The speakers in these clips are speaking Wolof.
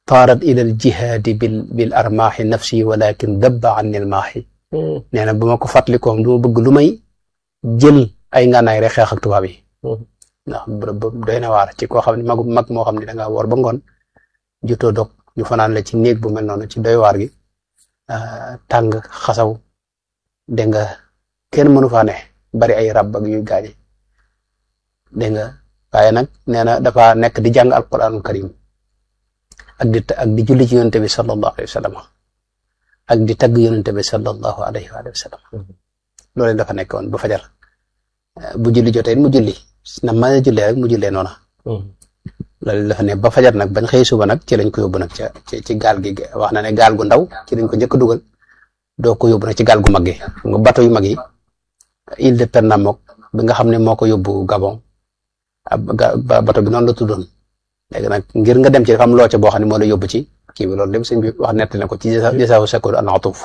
taarat ila al jihaadi bil bil armaaxi nafsi walakin dabba anni al maaxi nee na bu ma ko fàttalikoom du ma bëgg lu may jël ay ngànnaay rek xeex ak tubaab yi ndax bërëb doy na waar ci koo xam ne magu mag moo xam ne da ngaa woor ba ngoon jutoo dog ñu fanaan la ci néeg bu mel noonu ci doy waar gi tàng xasaw dégg nga kenn mënu faa ne bari ay rab ak yu gaañi dégg nga waaye nag nee na dafa nekk di jàng alquranul karim ak di ak di julli ci yonente bi sallallahu alayhi wa sallam ak di tagg yonente bi sallallahu alayhi wa sallam loolu dafa nekkoon ba fajar bu julli jotee mu julli na ma jullee rek mu jullee noona loolu dafa ne ba fajar nag bañ xëy suba nag ci lañ ko yóbbu nag ca ci ci gaal gi wax na ne gaal gu ndaw ci lañ ko njëkk a dugal doo ko yóbbu nag ci gaal gu mag gi nga bateau yu mag yi île de Pernambouc bi nga xam ne moo ko yóbbu Gabon ab bateau bi noonu la tuddoon léegi nag ngir nga dem ci dafa am loo ca boo xam ne moo la yóbbu ci kii bi loolu lépp sëñ bi wax nett na ko ci jasaawu sakoor an atuf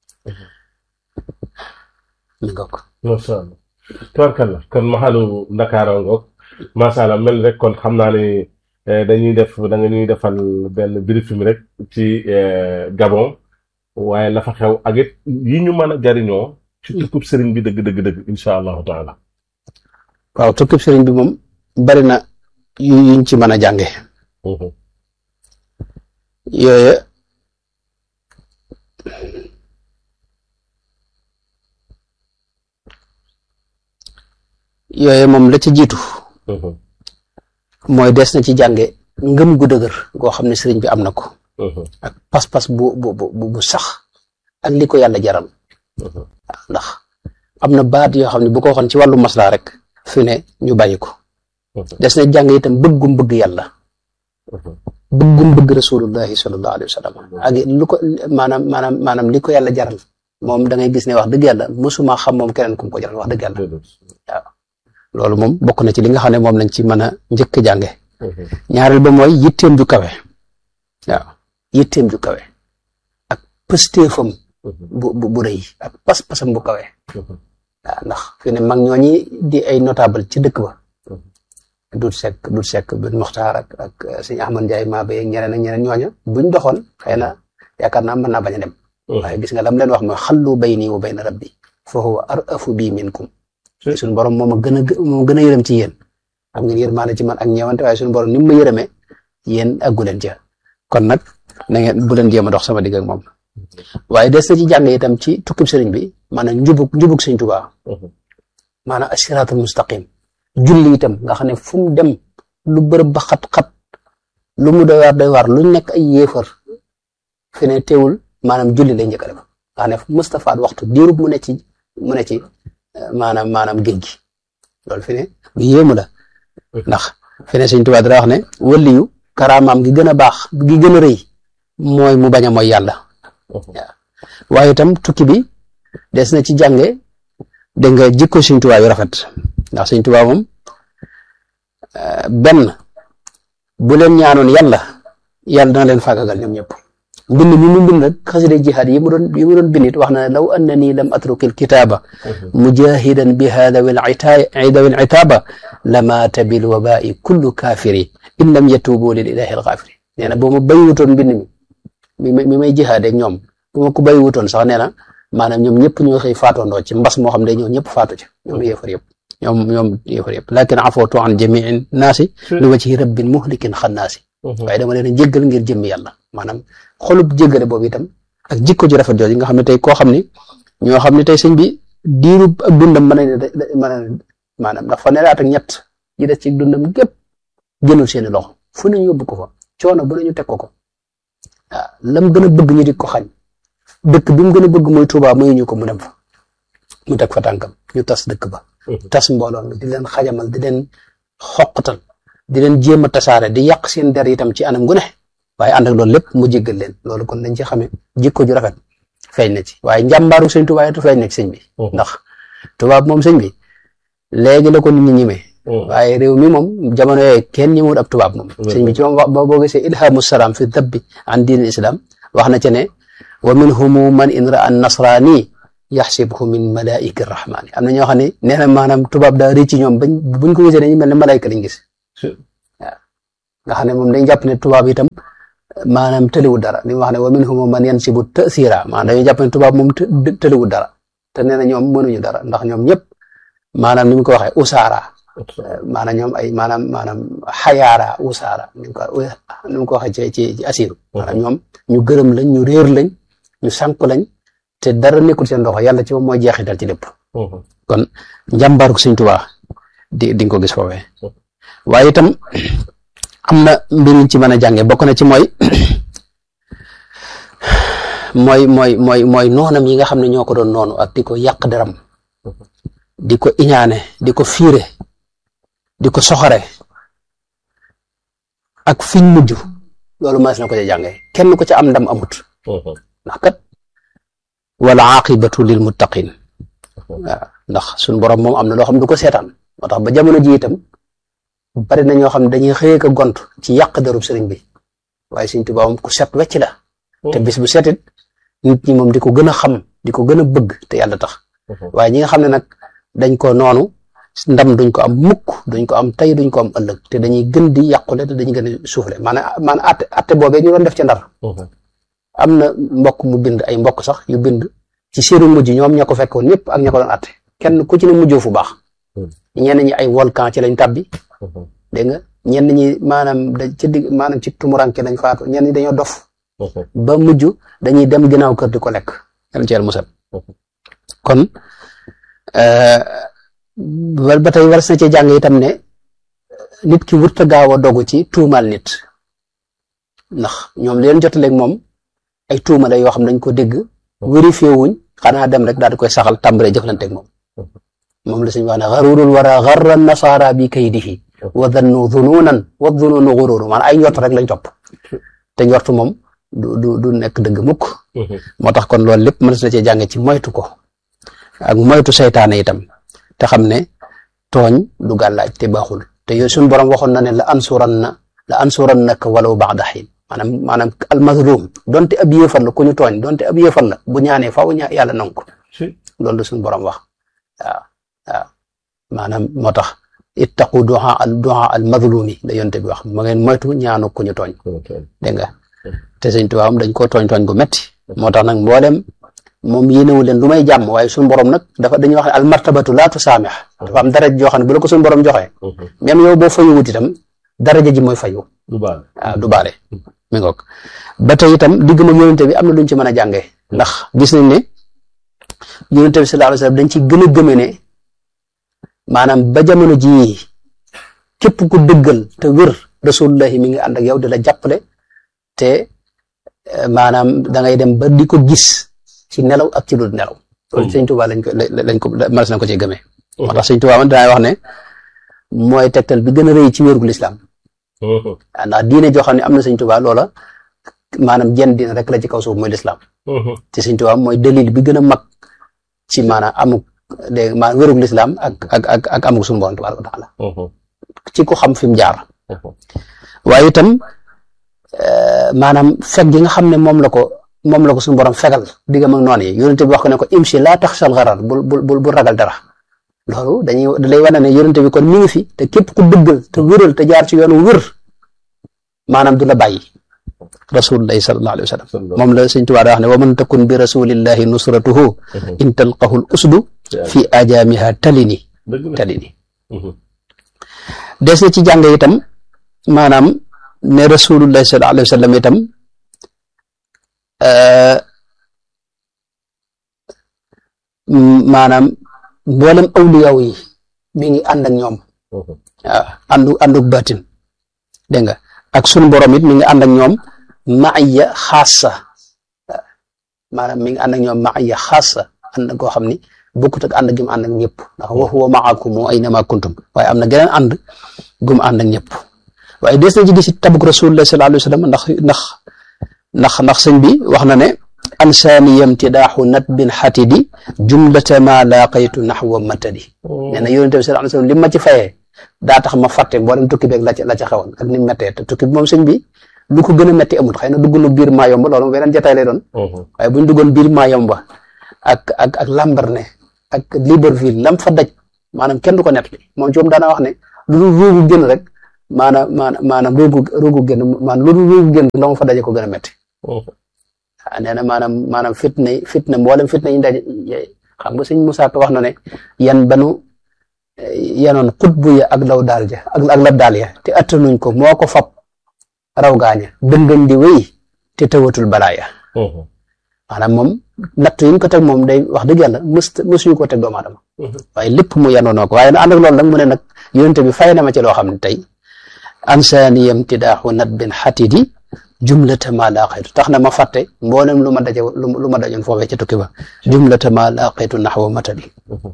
mi nga ko macha allah tubarkalla kon maxalu Ndakaaro ngoog macha allah mel rek kon xam naa ne dañuy def da nga ñuy defal benn briefing rek ci Gabon waaye la fa xew ak it yi ñu mën a jariñoo ci tukkub sëriñ bi dëgg dëgg dëgg incha allahu taala waaw tukkub sëriñ bi moom bari na yu yuñ ci mën a jànge yooyu yooyu moom la ci jiitu mooy des na ci jànge ngëm gu dëgër goo xam ne sëriñ bi am na ko ak pas-pas bu bu bu bu sax ak li ko yàlla jaral ndax am na baat yoo xam ne bu ko waxoon ci wàllu maslaa rek fi ne ñu bàyyi ko des na jàng itam bëggum bëgg yàlla bëggum bëgg rasulullahi sallallahu alayhi wa sallam ak lu ko maanaam maanaam maanaam li ko yàlla jaral moom da ngay gis ne wax dëgg yàlla mosuma xam moom keneen ku mu ko jaral wax dëgg yàlla waaw loolu moom bokk na ci li nga xam ne moom lañ ci mën a njëkk jànge ñaareel ba mooy yitteem ju kawe waaw yitteem ju kawe ak pëstéefam bu bu bu rëy ak pas-pasam bu kawe waaw ndax fi ne mag ñooñi di ay notable ci dëkk ba dut sekk dut sekk bin muxtaar ak ak sëñ Ahmad Njaay maa ba ñeneen ak ñeneen ñooña buñ doxoon xëy na yaakaar naa mën naa bañ a dem waaye gis nga lam leen wax mooy xallu bayni wa bayna rabbi fa huwa arafu bi minkum suñu borom moom a gën a moom gën a yërëm ci yéen xam ngeen yërmaane ci man ak ñeewante waaye suñu borom ni mu ma yërëmee yéen aggu leen ca kon nag na ngeen bu leen jéem a dox sama digg ak moom waaye des na ci jàng itam ci tukkib sëriñ bi maanaam njubug njubug sëñ Tuubaa maanaam asiraatul mustaqim julli itam nga xam ne fu mu dem lu bërëb ba xat-xat lu mu doy waar doy waar lu nekk ay yéefar fi ne teewul maanaam julli lay njëkk a def nga xam ne Mustafa waxtu diirub mu ne ci mu ne ci maanaam maanaam géej gi loolu fi ne lu yéemu la ndax fi ne sëñ Tuubaa dara wax ne waliyu karaamaam gi gën a baax gi gën a rëy mooy mu bañ a mooy yàlla waaw waaye itam tukki bi des na ci jànge dégg nga jikko sëñ Tuubaa yu rafet ndax sëñ Tuubaa moom benn bu leen ñaanoon yàlla yàlla dana leen faagagal ñoom ñëpp mbind mi mu bind nag xasida jihaad yi mu doon yi mu doon bindit wax na ne law annani lam atruki alkitaaba mujahidan bi hadawi idawi alitaaba lamaata bil wabai kullu kaafiri in lam yatubu lil ilahi alxaafiri nee na boo ma bayiwutoon mbind mi mi may jihaad ak ñoom bu ma ko bayiwutoon sax nee na maanaam ñoom ñëpp ñoo xëy faatoondoo ci mbas moo xam ne ñoo ñëpp faatu ci ñoom yéefar yëpp ñoom ñoom yéefar yëpp lakin afootu an jamiin naasi li wajhi rabbin muhlikin xannaasi waaye dama leen a jéggal ngir jëmmi yàlla maanaam xolub jéggale boobu itam ak jikko ju rafet jooju nga xam ne tey koo xam ne ñoo xam ne tey sëñ bi diirub ak dundam mën na mën a maanaam ndax fanweeri at ak ñett yi des ci dundam gépp génnul seeni loxo fu nañu yóbbu ko fa coono bu nañu teg ko ko waaw lam gën a bëgg ñu di ko xañ dëkk bi mu gën a bëgg mooy Tuubaa muy ñu ko mu dem fa mu teg fa tànkam ñu tas dëkk ba tas mbooloo mi di leen xajamal di leen xoqatal di leen jéem a tasaare di yàq seen der itam ci anam gu ne waaye ànd ak loolu lépp mu jéggal leen loolu kon dañ ci xamee jikko ju rafet feeñ na ci waaye njàmbaaru sëñ Tuubaa yi feeñ na ci sëñ bi ndax tubaab moom sëñ bi léegi la ko nit ñi ñimee waaye réew mi moom jamono yooyu kenn ñëwul ab tubaab moom sëñ bi ci moom wax boo gisee ilhamu salaam fi dabbi an diin islam wax na ci ne wa minhumu man in raa nasraani yaxsibhu min malaika rahmaani am na ñoo xam ne nee na maanaam tubaab daa rëcc ci ñoom bañ buñ ko gisee dañuy mel ne malaayka lañ gis waaw nga xam ne moom dañ jàpp ne tubaab itam maanaam tëliwul dara li mu wax ne wa minhum man yansibu tasira maanaam dañuy jàpp ne tubaab moom tëliwul dara te nee na ñoom mënuñu dara ndax ñoom ñëpp maanaam ni mu ko waxee usaara maanaam ñoom ay maanaam maanaam xayaara usaara ni mu ko ni mu ko waxee ci ci asiru maanaam ñoom ñu gërëm lañ ñu réer lañ ñu sànq lañ te dara nekkul seen loxo yàlla ci moom mooy jeexital ci lépp kon njàmbaaru Sëñ Tuubaa di di nga ko gis foofee waaye itam am na mbir ci mën a jànge bokk na ci mooy mooy mooy mooy mooy noonam yi nga xam ne ñoo ko doon noonu ak di ko yàq deram di ko iñaane di ko fiire di ko soxore ak fiñ mujj loolu mas na ko ca jànge kenn ko ca am ndam amut ndax kat wala aqibatu lil muttaqin waaw ndax suñ borom moom am na loo xam du ko seetaan moo tax ba jamono ji itam bari na ñoo xam ne dañuy xëyee ko gont ci yàq darub sëriñ bi waaye Sëriñ Tuubaa moom ku set wecc la te bis bu setit nit ñi moom di ko gën a xam di ko gën a bëgg te yàlla tax waaye ñi nga xam ne nag dañ ko noonu ndam duñ ko am mukk duñ ko am tey duñ ko am ëllëg te dañuy gën di yàqule te dañuy gën a suufle maanaam maanaam atte atte boobee ñu doon def ci ndar am na mbokk mu bind ay mbokk sax yu bind ci seenu mujj ñoom ña ko fekkoon ñëpp ak ña ko doon atte kenn ku ci ne mujjoo fu baax ñenn ñi ay volcan ci lañ tàbbi dégg nga ñenn ñi maanaam da ci digg maanaam ci tumuranke lañ faatu ñenn ñi dañoo dof ba mujj dañuy dem ginnaaw kër di ko lekk yàlla ci yàlla musal kon ba tey war na ci jàng itam ne nit ki wurta gaaw a dogu ci tuumaal nit ndax ñoom leen jotaleeg moom ay tuuma la yoo xam dañ ko dégg vérifié wuñ xanaa dem rek daal di koy saxal tàmbalee jëflanteeg moom moom la suñu wax ne xarurul wara xarra nasaara bi kaydihi wa dannu dununan wa dununu xururu maanaam ay njort rek lañ topp te njort moom du du du nekk dëgg mukk moo tax kon loolu lépp mën na cee jànge ci moytu ko ak moytu seytaane itam te xam ne tooñ du gàllaaj te baaxul te yooyu suñu borom waxoon na ne la ansuran na la ansuran naka walaw ba'da xiin maanaam maanaam almazlum donte ab yéefar la ku ñu tooñ donte ab yéefar la bu ñaanee faaw ña yàlla nangu ko loolu la suñu borom wax waaw waaw maanaam moo tax ittaqu du'a al du'a al mazlumi la yonte bi wax ma ngeen moytu ñaanu ku ñu tooñ dégg nga te sëñ tubaabam dañ koo tooñ tooñ gu metti moo tax nag mboolem moom yéenewu leen lu may jàmm waaye suñu borom nag dafa dañuy wax ne al martabatu laa tusaamix dafa am daraja joo xam ne bu la ko suñu borom joxee même yow boo fayu wut itam daraja ji mooy fayu waaw du baale mi ngoog ba tey itam digg ma yonente bi am na luñ ci mën a jàngee ndax gis nañ ne yonente bi sallallahu alayhi wasallam dañ ci gën a gëme ne maanaam ba jamono jii képp ku dëggal te wér rasulullahi mi ngi ànd ak yow di la jàppale te maanaam da ngay dem ba di ko gis ci nelaw ak ci lu nelaw loolu sëñ Tuubaa lañ ko lañ ko mas na ko ci gëmee moo tax sëñ Tuubaa man dinaay wax ne mooy tegtal bi gën a rëy ci wérgu lislaam ndax diine joo xam ne am na sëñ Tuubaa loola maanaam jenn diine rek la ci kaw suuf mooy lislaam te sëñ Tuubaa mooy dalil bi gën a mag ci maanaam amuk dégg maanaam wérug lislaam ak ak ak ak amuk suñu borom tabaaraka wa taala ci ko xam fi mu jaar waaye itam maanaam fekk gi nga xam ne moom la ko moom la ko suñu borom fegal diggam ak noonu yi yonente bi wax ko ne ko imshi laa taxsal garar bul bul bul ragal dara loolu dañuy da lay wane ne yonente bi kon mi ngi fi te képp ku dëggal te wéral te jaar ci yoonu wér maanaam du la bàyyi rasulullahi sallallahu alayhi wa sallam moom la sëñ Tuubaa daa wax ne wa man takun bi rasulillahi nusratuhu in talqahu l usdu fi ajaamiha talini talini des na ci jàng itam maanaam ne rasulullahi sallallahu alayhi wa sallam itam maanaam mboolem awliyaw yi mi ngi ànd ak ñoom waaw àndu ànduk baatin dégg nga ak sunu borom it mi ngi ànd ak ñoom maaya xaasa maanaam mi ngi ànd ak ñoom maaya xaasa ànd ak koo xam ni bokkut ak ànd gi mu ànd ak ñëpp ndax wa huwa maakum aynama kuntum waaye am na geneen ànd gu mu ànd ak ñëpp waaye des na ci gis tabuk rasulullah sallallahu alayhi wa sallam ndax ndax ndax ndax sëñ bi wax na ne ansaani yamtidaaxu nat bin xatidi jumlata ma laaqaytu naxwa matadi nee na yonente bi sallallahu alayhi wa sallam li ma ci fayee daa tax ma fàtte mboolem tukki beeg la ca la ca xewoon ak ni mu méttee te tukki bi moom sëñ bi lu ko gën a métti amul xëy na dugg na biir maa yomba loolu beneen jotaay lay doon waaye bu ñu duggoon biir maa yomba ak ak ak Lambaréné ak Libreville lam fa daj maanaam kenn du ko nettali moom ci moom daana wax ne lu dul ruubu génn rek maanaam maanaam maanaam ruugu ruugu génn maanaam lu ruugu génn la ma fa daje ko gën a métti waaw nee na maanaam maanaam fitna fitna mboolem fitna yi daje xam nga sëñ Moussa Ka wax na ne yan banu yanoon xutbu ya ak law daal ja ak ak lab daal ya te attanuñ ko moo ko fab raw gaaña dëngañ di wéy te tawatul balaaya maanaam moom natt yi ñu ko teg moom day wax dëgg yàlla mës mësuñu ko teg doomu aadama waaye lépp mu yanoonoo ko waaye na ànd ak loolu nag mu ne nag yonente bi fay na ma ci loo xam ne tey ansaaniyam tidaaxu nat bin xatidi jumlata ma laqaytu tax na ma fàtte mboolem lu ma daje lu ma dajoon foofee ca tukki ba jumlata ma laqaytu naxwa matali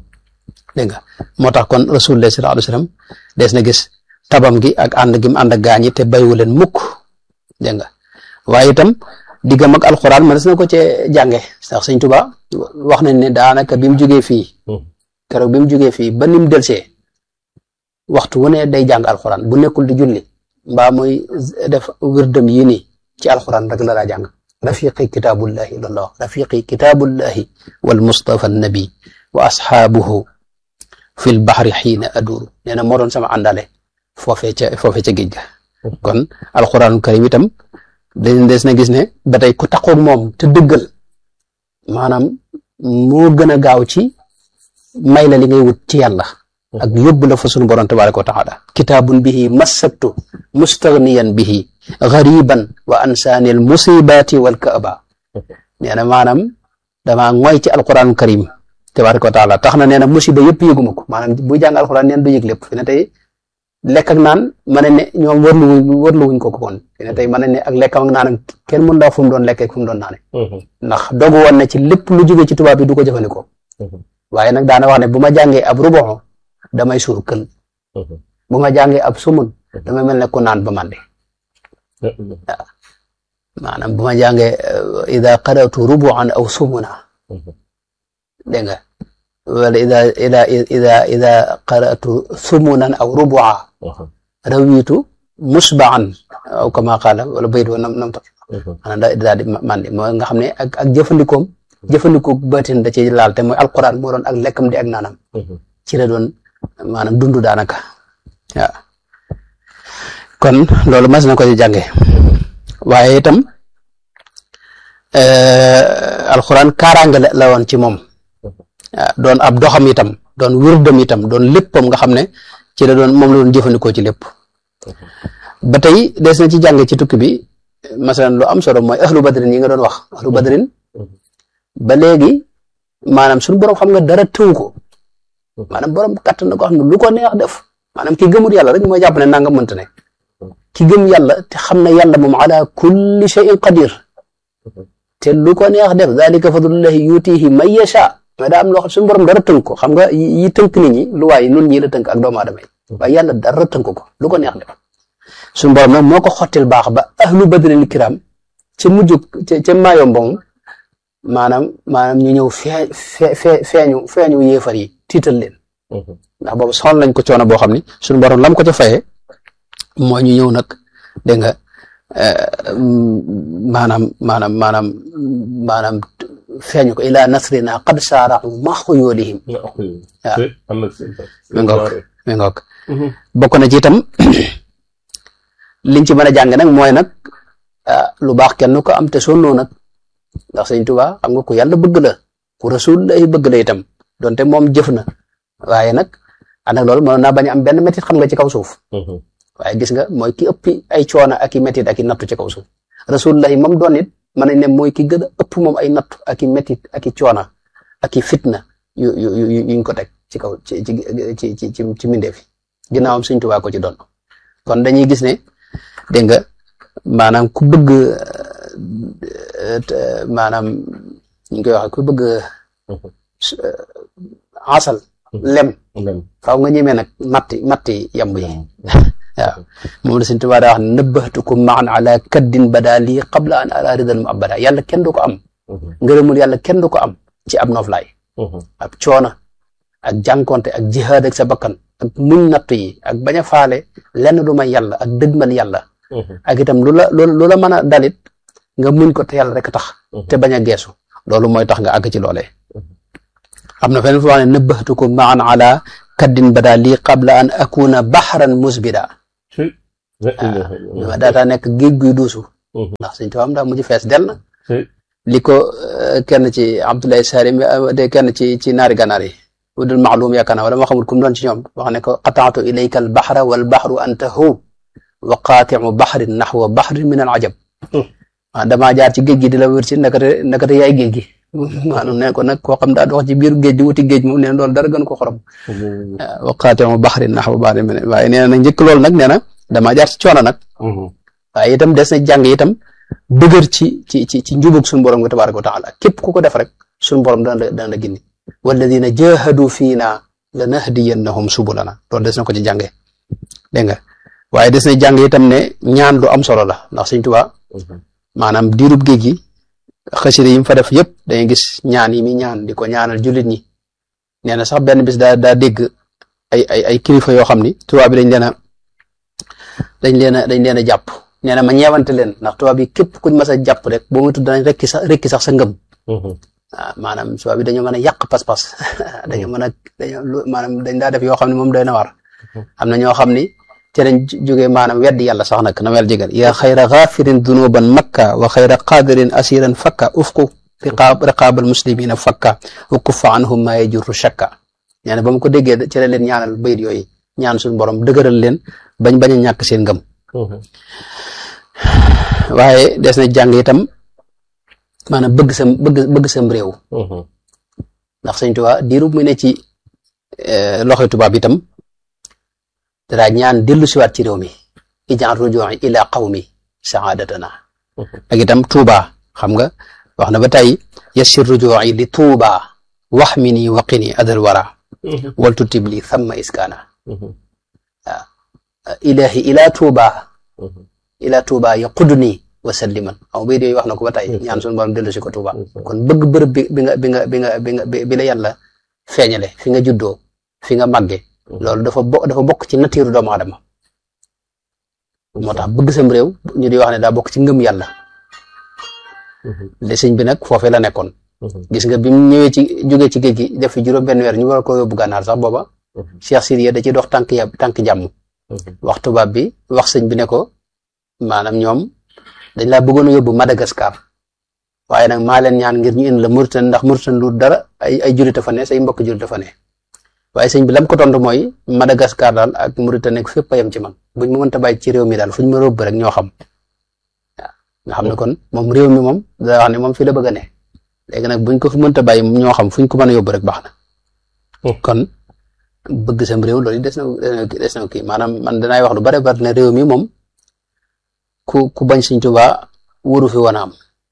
dégg nga moo tax kon rasulullah sallallahu alayhi wasallam des na gis tabam gi ak ànd gi mu ànd ak gaañi te bayu leen mukk dégg nga waaye itam diggam ak alxuraan ma des na ko cee jànge sax sëñ Tuba wax nañ ne daanaka bi mu jógee fii keroog bi mu jógee fii ba ni mu delsee waxtu wu ne day jàng alxuraan bu nekkul di julli mbaa muy def wirdam yii nii ci alxuraan rek la daa jàng rafiqi kitaabullahi loolu la wax rafiqi kitaabullahi wal mustafa nabi wa asxaabuhu fi l baxri xiina aduuru nee na moo doon sama àndale foofee ca foofee ca géej ga kon alxuraanul karim itam dañ des na gis ne ba tey ku taqoog moom te dëggal maanaam moo gën a gaaw ci may la li ngay wut ci yàlla ak yóbbu la fa sunu borom tabaraka wa taala kitaabun bihi massabtu mustaghniyan bihi gariban wa ansaani al musibaati wal kaaba nee na maanaam damaa ngoy ci alquran karim tabaraka wa taala tax na nee na musiba yëpp yëguma ko maanaam buy jàng alquran neen du yëg lépp fi ne tey lekk ak naan ma ne ne ñoom wërlu wërlu wuñ ko ko kon fi ne tey ma ne ne ak lekkam ak naan kenn mën daa fu mu doon lekkee fu mu doon naane ndax dogu woon na ci lépp lu jóge ci tubaab bi du ko jëfandikoo waaye nag daana wax ne bu ma jàngee ab ruboxo damay suur kël bu ma jàngee ab sumun damay mel ne ku naan ba màndi waaw maanaam bu ma jàngee ida qaratu rubuan aw sumuna dégg nga wala ida ida ida ida qaratu sumunan aw rubua rawitu musbaan aw kama qaala wala bayit wa nam nam ta maanaam da daal di màndi moo nga xam ne ak ak jëfandikoom jëfandikoo batin da ci laal te mooy alquran moo doon ak lekkam di ak naanam ci la doon maanaam dundu daanaka waaw kon loolu mas na ko ci jànge waaye itam alxuraan kaaraange la woon ci moom waaw doon ab doxam itam doon wérdam itam doon léppam nga xam ne ci la doon moom la doon jëfandikoo ci lépp ba tey des na ci jànge ci tukki bi masalan lu am solo mooy ahlu badrin yi nga doon wax ahlu badrin ba léegi maanaam suñu borom xam nga dara tëw ko maanaam borom kàttan na ko xam ne lu ko neex def maanaam ki gëmul yàlla rek mooy jàpp ne nanga mënta ne ki gëm yàlla te xam ne yàlla moom ala kulli shay'in qadir te lu ko neex def dalika fadlullahi yutihi man yasha mais daa am loo xam suñu borom dara tënk ko xam nga yi tënk nit ñi lu waaye nun ñi la tënk ak doomu aadama yi waaye yàlla dara tënk ko lu ko neex def suñu borom nag moo ko xottil baax ba ahlu badril kiram ca mujjug ca ca maayom ba moom maanaam maanaam ñu ñëw fee fee fee feeñu feeñu yéefar yi tiital leen ndax boobu sonal nañ ko coono boo xam ni suñu borom lam ko ca fayee moo ñu ñëw nag dégg nga maanaam maanaam maanaam maanaam feeñu ko ila nasrina qad saaraxu ma xuyóolihim waaw mi ngoog mi ngoog bokk na ci itam liñ ci mën a jàng nag mooy nag lu baax kenn ko am te sonnoo nag ndax sëñ Tuubaa xam nga ku yàlla bëgg la ku rasul lay bëgg la itam donte moom jëf na waaye nag ànd ak loolu mënoon naa bañ a am benn métit xam nga ci kaw suuf waaye gis nga mooy ki ëppi ay coono ak i métit ak i nattu ci kaw suuf rasulullah moom doon it mën nañ ne mooy ki gën a ëpp moom ay nattu ak i métit ak i coono ak i fitna yu yu yu yuñ ko teg ci kaw ci ci ci ci ci ci mbindeef yi ginnaawam sëñ Tuubaa ko ci doon kon dañuy gis ne dégg nga maanaam ku bëgg maanaam ñu koy waxee ku bëgg asal lem faaw nga ñemee nag matti matti yamb yi waaw moom la Sëñ Tuubaa daa wax ne nëbbatukum maan ala kaddin bada lii qabla an ala ridal mu abada yàlla kenn du ko am ngërëmul yàlla kenn du ko am ci ab noflaay ab coona ak jànkonte ak jihaad ak sa bakkan ak muñ nattu yi ak bañ a faale lenn du may yàlla ak dëgmal yàlla ak itam lu la lu la mën a dalit nga muñ ko te yàlla rek tax te bañ a geesu loolu mooy tax nga àgg ci loolee am na feneen fu wax ne nëbbatukum maan ala kaddin bada lii qabla an akuna baxran musbida waaw daataa nekk géej guy duusu ndax suñ tubaab daa mujj fees del na li ko kenn ci Abdoulaye Salim de kenn ci ci naari ganaar yi wudul maalum yaakaar naa wala ma xamul ku mu doon ci ñoom wax ne ko qataatu ilayka al baxra wal baxru anta hu wa qaatimu baxrin naxwa baxrin min al ajab waaw damaa jaar ci géej gi di la wër ci nakate nakate yaay géej gi maanaam ne ko nag koo xam daa dox ci biir géej di wuti géej moom nee na loolu dara gën ko xorom wa qaatimu baxrin naxwa baxrin min waaye nee na njëkk loolu nag nee na damaa jaar ci coono nag waaye itam des na jàng itam dëgër ci ci ci ci njubug suñu borom nga tabaraka wa taala képp ku ko def rek suñu borom dana la dana la gindi walladina jahadu fiina lanahdiyannahum subulana loolu des na ko ci jàngee dégg nga waaye des na jàng itam ne ñaan lu am solo la ndax Sëñ Tuubaa maanaam diirub géej gi xasida yi mu fa def yëpp dañuy gis ñaan yi mi ñaan di ko ñaanal jullit ñi nee na sax benn bis daa daa dégg ay ay ay kilifa yoo xam ni tubaab bi dañ leen a dañ leen a dañ leen a jàpp nee na ma ñeewante leen ndax tubaab yi képp kuñ mas a jàpp rek boo mu tudd danañ rekki sax rekki sax sa ngëm waaw maanaam tubaab bi dañoo mën a yàq pas-pas dañoo mën a dañoo maanaam dañ daa def yoo xam ne moom doy na war am na ñoo xam ni ci lañ jógee maanaam weddi yàlla sax nag na wel jégal yaa xayra gaafirin dunuban makka wa xayra qaadirin asiran fakka ufku riqaab riqaabal muslimina fakka wa kuffa anhum ma yajurru shakka nee na ba mu ko déggee ci la leen ñaanal bayit yooyu ñaan suñu borom dëgëral leen bañ bañ a ñàkk seen ngëm waaye des na jàng itam maanaam bëgg sam bëgg bëgg sam réew ndax sëñ Tuubaa diirub mu ne ci loxoy tubaab itam dadaa ñaan dellu siwaat ci réew mi ijaan rujuu'i ila qawmi saadatana ak itam Tuubaa xam nga wax na ba tey yassir rujuu'i li Tuubaa wax mi nii waqini adal wara waltu tibli thamma iskaana waaw ilahi ila Tuubaa ila Tuubaa yaqudni wa salliman aw bay yooyu wax na ko ba tey ñaan suñu borom dellu si ko Tuubaa kon bëgg bërëb bi bi nga bi nga bi nga bi nga bi la yàlla feeñale fi nga juddoo fi nga màgge loolu dafa bo dafa bokk ci nature doomu aadama moo tax bëgg sam réew ñu di wax ne daa bokk ci ngëm yàlla de sëñ bi nag foofee la nekkoon gis nga bi mu ñëwee ci jógee ci géej gi def fi juróom benn weer ñu war ko yóbbu gànnaar sax booba Cheikh Sidiya da ciy dox tànk ya tànk jàmm wax tubaab bi wax sëñ bi ne ko maanaam ñoom dañ laa bëggoon a yóbbu Madagascar waaye nag maa leen ñaan ngir ñu indi la Mauritanie ndax Mauritanie lu dara ay ay jullit fa ne say mbokk jullit fa ne waaye sëñ bi lam ko tontu mooy Madagascar daal ak Mauritanie nekk fépp a yem ci man buñ ma mënta bàyyi ci réew mi daal fuñ ma rëbb rek ñoo xam waaw nga xam ne kon moom réew mi moom da wax ne moom fii la bëgg a ne léegi nag buñ ko fi mënta bàyyi ñoo xam fuñ ko mën a yóbbu rek baax na kon bëgg sam réew loolu des na des na kii maanaam man danaay wax lu bare bari ne réew mi moom ku ku bañ Sëñ Tuubaa wóoru fi woon a am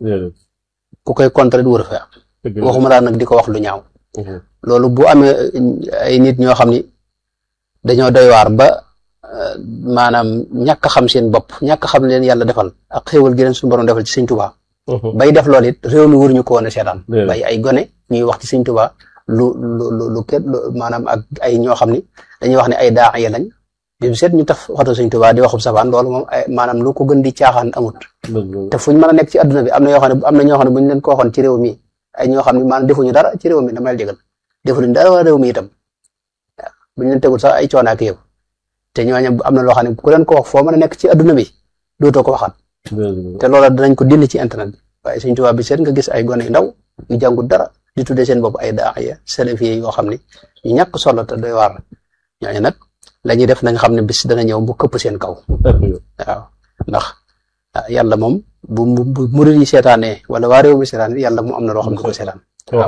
ku koy contre wóoru fi am waxuma daal nag di ko wax lu ñaaw loolu bu amee ay nit ñoo xam ni dañoo doy waar ba maanaam ñàkk a xam seen bopp ñàkk a xam leen yàlla defal ak xéewal gi leen suñu borom defal ci Sëñ Tuubaa bay def loolu it réew mi waruñu ko woon a seetaan bay ay gone ñuy wax ci Sëñ Tuubaa lu lu lu lu kenn maanaam ak ay ñoo xam ni dañuy wax ne ay daax ya lañ bi mu seet ñu taf waxtu Sëñ Tuubaa di waxub safaan loolu moom ay maanaam lu ko gën di caaxaan amut te fuñ mën a nekk ci adduna bi am na yoo xam ne am na ñoo xam ne buñ leen ko waxoon ci réew mi ay ñoo xam ne maanaam defuñu dara ci réew mi dama la jégal defuñu dara waa réew mi itam waaw buñ leen tegul sax ay coono ak yow te ñooñu am na loo xam ne ku leen ko wax foo mën a nekk ci adduna bi dootoo ko waxaat te loola danañ ko dindi ci internet bi waaye Sëñ Tuubaa bi seet nga gis ay gone yu ndaw yu jàngul dara di tuddee seen bopp ay daaya salafi yoo xam ne ñu ñàkk solo te doy waar ñooñu nag la ñuy def nañ xam ne bis dana ñëw bu këpp seen kaw waaw ndax yàlla moom bu bu murid yi seetaanee wala waa réew mi seetaan yàlla mu am na loo xam ne ko seetaan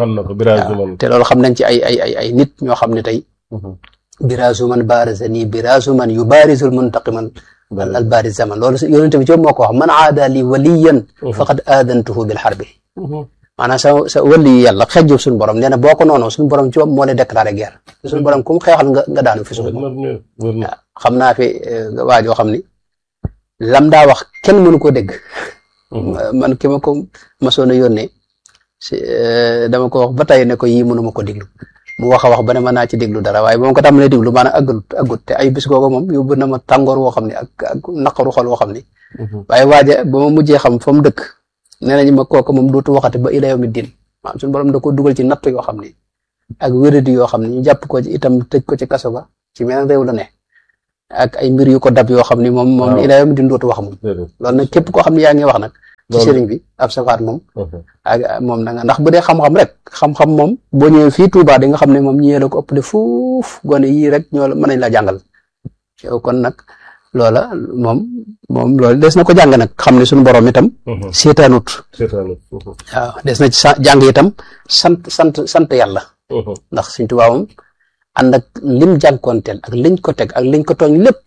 te loolu xam nañ ci ay ay ay ay nit ñoo xam ne tey biraasu man baarazani biraasu man yu baarisul muntaqiman al baariz zaman loolu yonent bi ci moo ko wax man aada li waliyan faqad aadantuhu bil harbi maanaam sa sa wëli yi yàlla xejjub suñu borom nee na boo ko noonu suñu borom ci moo lay déclaré guerre suñu borom ku mu xeexal nga nga daanu fi suñu waaw xam naa fi waajoo xam ni lam daa wax kenn mënu ko dégg man ki ma ko masoon a yónnee si dama ko wax ba tey ne ko yii mënu ma ko déglu mu wax a wax ba ne ma naa ci déglu dara waaye ba ma ko tàmbalee déglu maanaam aggut aggut te ay bis googu moom yóbbu na ma tàngoor woo xam ne ak ak naqaru xol woo xam ne waaye waaja ba ma mujjee xam fa mu dëkk nee nañu ma kooku moom dootu waxati ba ila yawmi din maanaam suñu borom da ko dugal ci natt yoo xam ne ak wéradi yoo xam ne ñu jàpp ko ci itam tëj ko ci kaso ba ci meneen réew la ne ak ay mbir yu ko dab yoo xam ni moom moom Waaw. ilaa yawmi din dootu wax moom déedéet loolu nag képp koo xam ne yaa ngi wax nag ci Loolu- sëriñ bi ab safaat moom Mhm. ak moom da nga ndax bu dee xam-xam rek xam-xam moom boo ñëwee fii Touba di nga xam ne moom ñëwee la ko ëppale fuuf gone yii rek ñoo la mën nañ la jàngal yow kon nag loola moom moom loolu des na ko jàng nag xam ne suñu borom itam Mhm. seetaanut seetaanu Mhm. waaw des na ci sa jàng itam sant sant sant yàlla Mhm. ndax Sëriñ Tuubaa moom ànd ak lim jànkoonteel ak liñ ko teg ak liñ ko tooñ lépp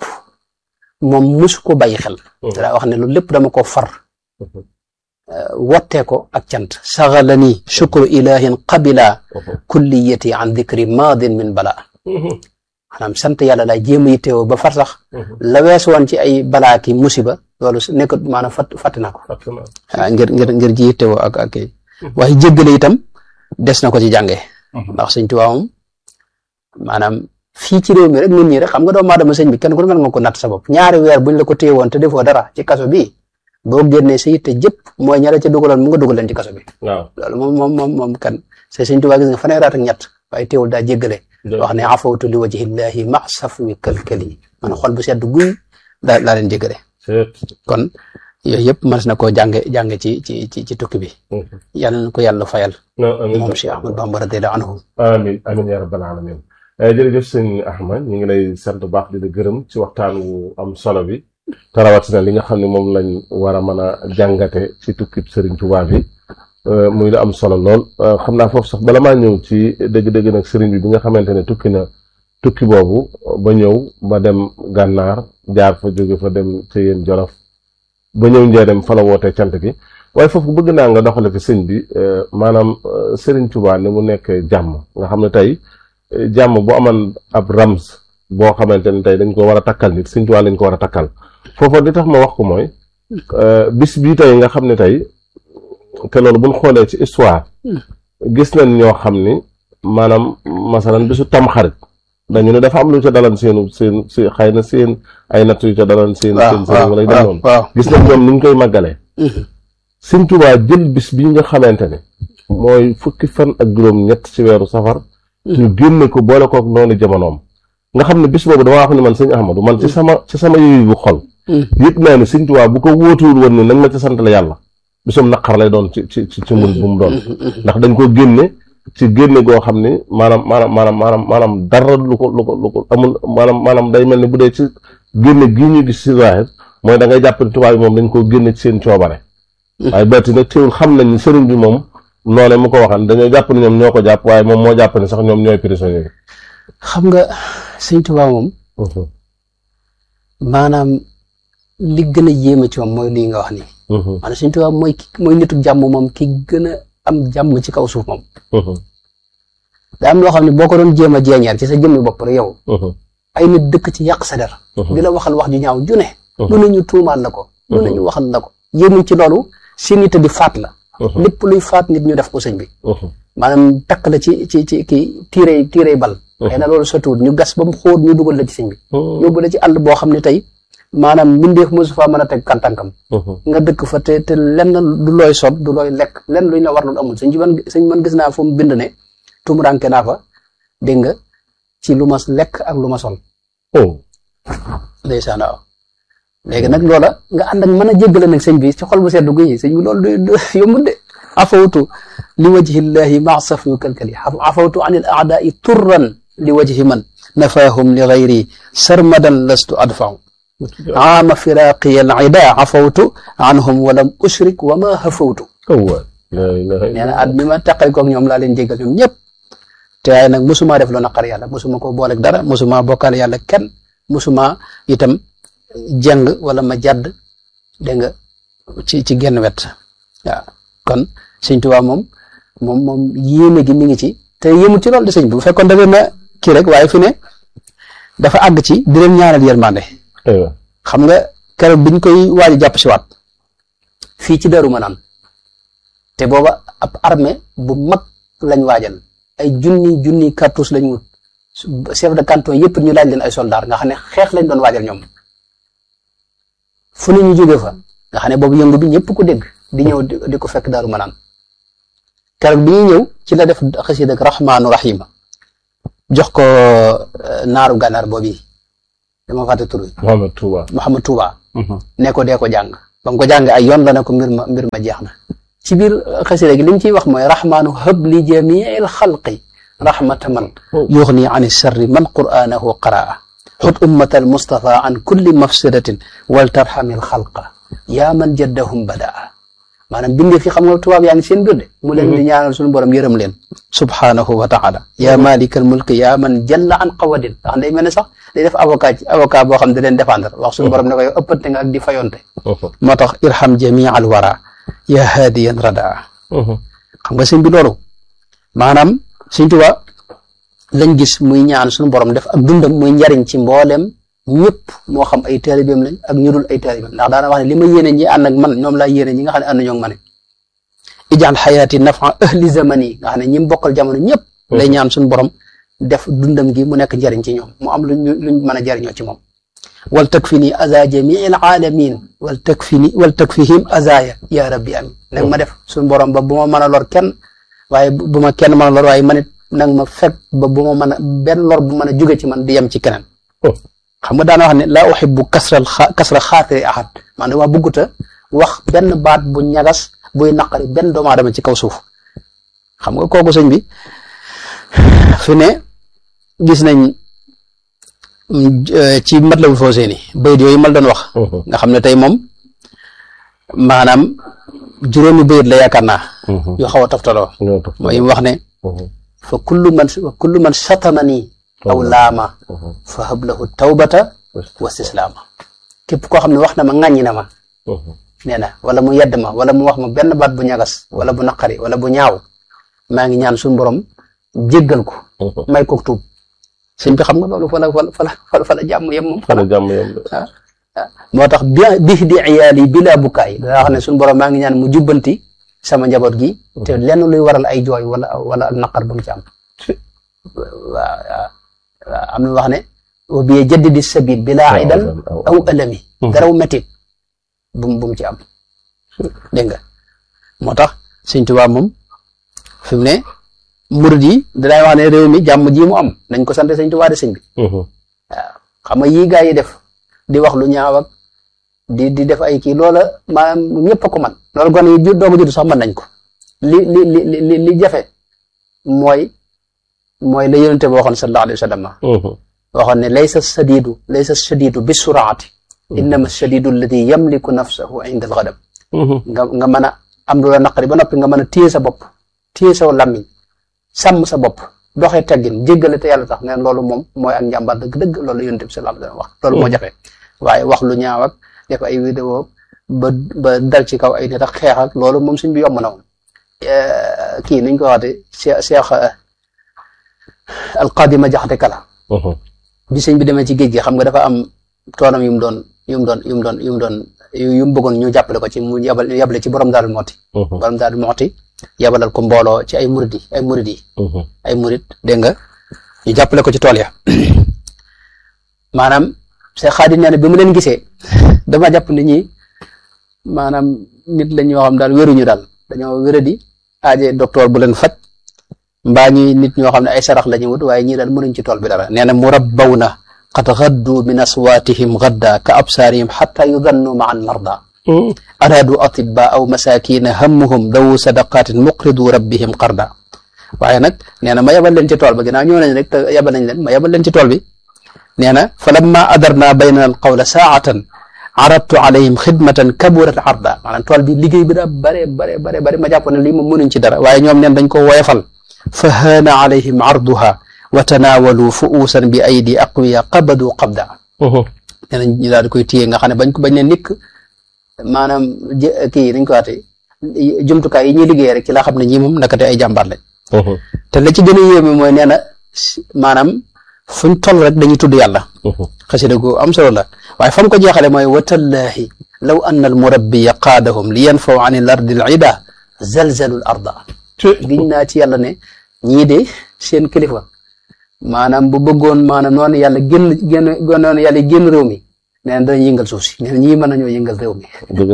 moom musu ko bàyyi xel Mhm. te daa wax ne loolu lépp dama ko far Mhm. wottee ko ak cant saxalani shukru ilahin qabila Mhm. kulliyati an dikri maadin min bala Mhm. maanaam sant yàlla laa jéem a yittewoo ba far sax Mhm. la wees woon ci ay balaa ki musiba loolu su nekk maanaam fàtt fàtte naa ko fàtte naa. ah ngir ngir ngir ji yittewoo ak ak kii waaye jéggale itam des na ko ci jànge Mhm. ndax sëñ Tuubaa moom maanaam fii ci réew mi rek nit ñi rek xam nga doomu aadama sëñ bi kenn ku ne mën nga ko natt sa bopp ñaari weer buñ la ko téye woon te defoo dara ci kaso bi boo génnee sa yitte jëpp mooy ña la ca dugaloon mu nga dugal leen ci kaso bi waaw loolu moom moom moom moom kan c'est sëñ Tuubaa gis nga fanweeri at ak ñett waaye teewul daa jéggale wax ne afawtu li wajhillahi ma safwi kalkali man xol bu sedd guy daa daa leen jéggale seet. kon yooyu yëpp mën na koo jànge jànge ci ci ci ci tukki bi Mhm. yàlla na ko yàlla fayal non amiin moom Cheikh Ahmad Bamba radiyallahu anhu amin amin ya rabbal alamin Eh, jërëjëf sëñ Ahmad ñu ngi lay sant bu baax di la gërëm ci waxtaan wu am solo bi te rawatina li nga xam ne moom lañ war a mën a jàngate ci tukkib Sëriñ Tuubaa bi eh, muy lu am solo lool Eh, xam naa foofu sax bala maa ñëw ci dëgg-dëgg nag sëriñ bi bi nga xamante ne tukki na tukki boobu ba ñëw ba dem gànnaar jaar fa jóge fa dem ci yéen Jolof ba ñëw njëriñ fa la wootee cant gi waaye foofu bëgg naa nga doxale fi sëñ bi eh, maanaam eh, Sëriñ Tuubaa ni mu nekk jàmm nga xam ne tey eh, jàmm bu amoon ab rams boo xamante ne tey dañ ko war a takkal nit Sëriñ Tuubaa lañ ko war a takkal foofa li tax ma wax ko mooy eh, bis bii tey nga xam ne tey te loolu buñ xoolee ci histoire gis nañ ñoo xam ni maanaam masalan bisu tamxarit dañu ne dafa am lu ca dalan seenu seen si xëy na seen ay natt yu ca dalan seen seen seen wala yu dem noonu waaw gis nañ ñoom ni ñu koy màggalee Mhm. Sëñ Tuubaa jël bis bi nga xamante ne mooy fukki fan ak juróom ñett ci weeru safar ñu génne ko boole kook noonu jamonoom nga xam ne bis boobu dama wax ni man sëñ Ahmadu man ci sama ci sama yooyu bu xol Mhm. yëpp naa ne Sëñ Tuubaa bu ko wóotuwul woon ni nañ ma ci sant la yàlla bisum naqar lay doon ci ci ci ci mun bu mu doon ndax dañ ko génne ci génne goo xam ni maanaam maanaam maanaam maanaam maanaam dara lu ko lu ko lu ko amul maanaam maanaam day mel ni bu dee ci génne gii ñu gis ci zahir mooy da ngay jàpp ne tubaab yi moom dañ koo génne ci seen coobare waaye batti nag teewul xam nañ ni sëriñ bi moom noone mu ko waxan dañoo jàpp ne ñoom ñoo ko jàpp waaye moom moo jàpp ne sax ñoom ñooy prisonnier yi xam nga sëñ Tuubaa moom maanaam li gën a yéeme ci moom mooy lii nga wax nii maanaam sëñ Tuubaa mooy ki mooy nitu jàmm moom ki gën a am jàmm ci kaw suuf moom daa am loo xam ne boo ko doon jéem a jeeñeer ci sa jëmmi bopp rek yow ay nit dëkk ci yàq sa der di la waxal wax ju ñaaw ju ne lu ne ñu tuumaal la ko lu ne ñu waxal la ko yéemuñ ci loolu seen yitte di faat la lépp luy faat nit ñu def ko sëñ bi maanaam takk la ci ci ci kii tiirey tiirey bal xëy na loolu sotuwut ñu gas ba mu xóot ñu dugal la ci sëñ bi yóbbu la ci àll boo xam ne tey maanaam mbindeef mosu faa mën a teg kàntankam nga dëkk fa te te lenn du looy sot du looy lekk lenn luñ la war loolu amul sëñ bi man sëñ man gis naa fu mu bind ne tumuranke naa fa dégg nga ci lu ma lekk ak lu ma sol ndeysaan waaw léegi nag loola nga ànd ak mën a jéggale nag sëñ bi ci xol bu seddu guyi sëñ bi loolu du yombut de afawtu li wajhillahi ma safi kalkali afawtu an il aadai turran li wajhi man nafaahum li gayri sarmadan lastu adfau aama firaqiya al ida afawtu anhum walam ushrik wa ma hafawtu nee na at mi ma taqal koog ñoom laa leen jéggal ñoom ñëpp te waaye nag mosuma def lu naqar yàlla mosuma ko booleeg dara mosuma bokkaale yàlla kenn mosuma itam jàng wala ma jàdd dégg nga ci ci genn wet waaw kon sëñ Tuubaa moom moom moom yéeme gi mi ngi ci te yéemul ci loolu de sëñ bi bu fekkoon da leen a kii rek waaye fi ne dafa àgg ci di leen ñaanal yërmande xam nga keroog biñ koy waaj a jàpp si waat fii ci Daaru Manaan te booba ab armée bu mag lañ waajal ay junni junni cartouche lañ wut chef de canton yëpp ñu laaj leen ay soldats nga xam ne xeex lañ doon waajal ñoom fu ne ñu jóge fa nga xam ne boobu yëngu bi ñëpp ko dégg di ñëw di ko fekk Daaru Manaan keroog bi ñuy ñëw ci la def xasida ak rahmaanu rahima jox ko naaru gànnaar boobu dama fàtte tur bi Mohamed Touba. Mouhamad Touba ne ko dee ko jàng ba mu ko jàng ay yoon la ne ko mbir ma mbir ma jeex na ci biir xasida gi li mu ciy wax mooy rahmaanu hëb li jamiil xalqi rahmata man yuxni an sharri man qur'anahu qaraa xut ummata al mustafa an kulli mafsidatin wal tarhamil xalqa yaa man jaddahum badaa maanaam bindee fi xam nga tubaab yaa ngi seen biir de mu leen di ñaanal suñu borom yërëm leen subhanahu wa taala yaa malikal mulki yaa man jalla an qawadin ndax day mel ne sax day def avocat ci avocat boo xam ne da leen défendre wax suñu borom ne ko yow ëppante nga ak di fayonte moo tax irham jamia al wara yaa haadiyan radaa xam nga sëñ bi loolu maanaam sëñ Tuubaa lañ gis muy ñaan suñu borom def ak dundam muy njariñ ci mboolem ñëpp moo xam ay taalibeem lañ ak ñu dul ay taalibeem ndax daana wax ne li ma yéene ñi ànd ak man ñoom laa yéene ñi nga xam ne ànd ñoo ma ne ijaal xayaati nafa ahli zamani nga xam ne ñi mu bokkal jamono ñëpp lay ñaan suñu borom def dundam gi mu nekk njariñ ci ñoom mu am luñ luñ mën a jariñoo ci moom wal takfini aza jamii al alamin wal takfini wal takfihim azaya ya rabbi amin nag ma def suñu borom ba bu ma mën a lor kenn waaye bu ma kenn mën a lor waaye man it nag ma fekk ba bu ma mën a benn lor bu mën a jóge ci man di yem ci keneen xam nga daana wax ne laa uhibbu kasral kasra xaatiri ahad man dama bëgguta wax benn baat bu ñagas buy naqari benn doomu aadama ci kaw suuf xam nga kooku sëñ bi fi ne gis nañ ci Matlabul Fawzayni bayit yooyu mal doon wax nga xam ne tey moom maanaam juróomi bayit la yaakaar naa yu xaw a toftaloo mooy mu wax ne fa kullu man fa kullu man satamani aw laama fa hablahu tawbata wa istislaama képp koo xam ne wax na ma ŋàññi na ma nee na wala mu yedd ma wala mu wax ma benn baat bu ñagas wala bu naqari wala bu ñaaw maa ngi ñaan suñu borom jéggal ko may ko tuub sëñ bi xam nga loolu fala fala fala fala jàmm yem moom fala jàmm yem ah moo tax bi bi di iyaali bi laa bukkaay daa xam ne suñu borom maa ngi ñaan mu jubbanti sama njaboot gi te lenn luy waral ay jooy wala wala ak naqar bu mu ci am waaw waaw am na wax ne wa bi jaddidi sabil bilaa idan aw alami daraw métit bu bu mu ci am dégg nga moo tax sëñ Tuubaa moom fi mu ne murid yi danaay wax ne réew mi jàmm ji mu am nañ ko sant sëñ Tuubaa de sëñ bi waaw xam nga yii gaa yi def di wax lu ñaaw ak di di def ay kii loola maanaam ñëpp a ko man loolu gone yi ju doog a judd sax mën nañ ko li li li li li jafe mooy mooy la yonente bi waxoon sallallahu alayhi wa sallam waxoon ne laysa sadidu laysa sadidu bi suraati innama sadidu alladi yamliku nafsahu inda alxadab nga nga mën a am lu la naqari ba noppi nga mën a téye sa bopp téye sa lammiñ sàmm sa bopp doxee teggin jéggale te yàlla tax neen loolu moom mooy ak njàmbaar dëgg-dëgg loolu yonente bi sallallahu alayhi wa sallam wax loolu moo jafe waaye wax lu ñaaw ak def ay vidéo ba ba dal ci kaw ay nit ak xeex ak loolu moom suñ bi yomb na woon kii niñ ko waxate cheikh cheikh alqadima jaxate kala bi sëñ bi demee ci géej gi xam nga dafa am toonam yu mu doon yu mu doon yu mu doon yu mu doon yu mu bëggoon ñu jàppale ko ci mu yabal yabale ci borom daal mooti borom daal mooti yabalal ko mbooloo ci ay murid yi ay murid yi ay murid dégg nga ñu jàppale ko ci tool ya maanaam Seex Xaadim nee na bi mu leen gisee dama jàpp nit ñi maanaam nit la ñoo xam daal wéruñu daal dañoo wéradi aaje docteur bu leen faj mbaa ñi nit ñoo xam ne ay sarax la ñu wut waaye ñii daal mënuñ ci tool bi dara nee na murabbawna qad gaddu min aswaatihim gadda ka absaarihim xatta yudannu ma an marda araadu atibba aw masakina hammuhum dawu sadaqatin muqridu rabbihim qarda waaye nag nee na ma yabal leen ci tool ba ginnaaw ñëw nañ rek te yabal nañ leen ma yabal leen ci tool bi nee na fa lamma adarna baynana al qawla saatan aradtu alayhim xidmatan kaburat arda maanaam tool bi liggéey bi daa bare bare bare bare ma jàpp ne lii moom mënuñ ci dara waaye ñoom neen dañ ko woyefal fa haana alayhim arduha wa tanaawalu fuusan bi aydi aqwiya qabadu qabda nee nañ ñu daal di koy téye nga xam ne bañ ko bañ ne nikk maanaam kii dañ ko waate jumtukaay yi ñuy liggéey rek ci laa xam ne ñii moom nakate ay jàmbaar lañ te la ci gën a yéeme mooy nee na maanaam fuñ toll rek dañuy tudd yàlla xasida gu am solo la waaye fa mu ko jeexale mooy watallaahi law anna al murabbiya qaadahum li yanfaw an il ardi al ida zalzalu l arda giñ naa ci yàlla ne ñii de seen kilifa maanaam bu bëggoon maanaam noonu yàlla génn génn noonu yàlla génn réew mi nee na dañuy yëngal suuf si nee na ñii mën nañoo yëngal réew mi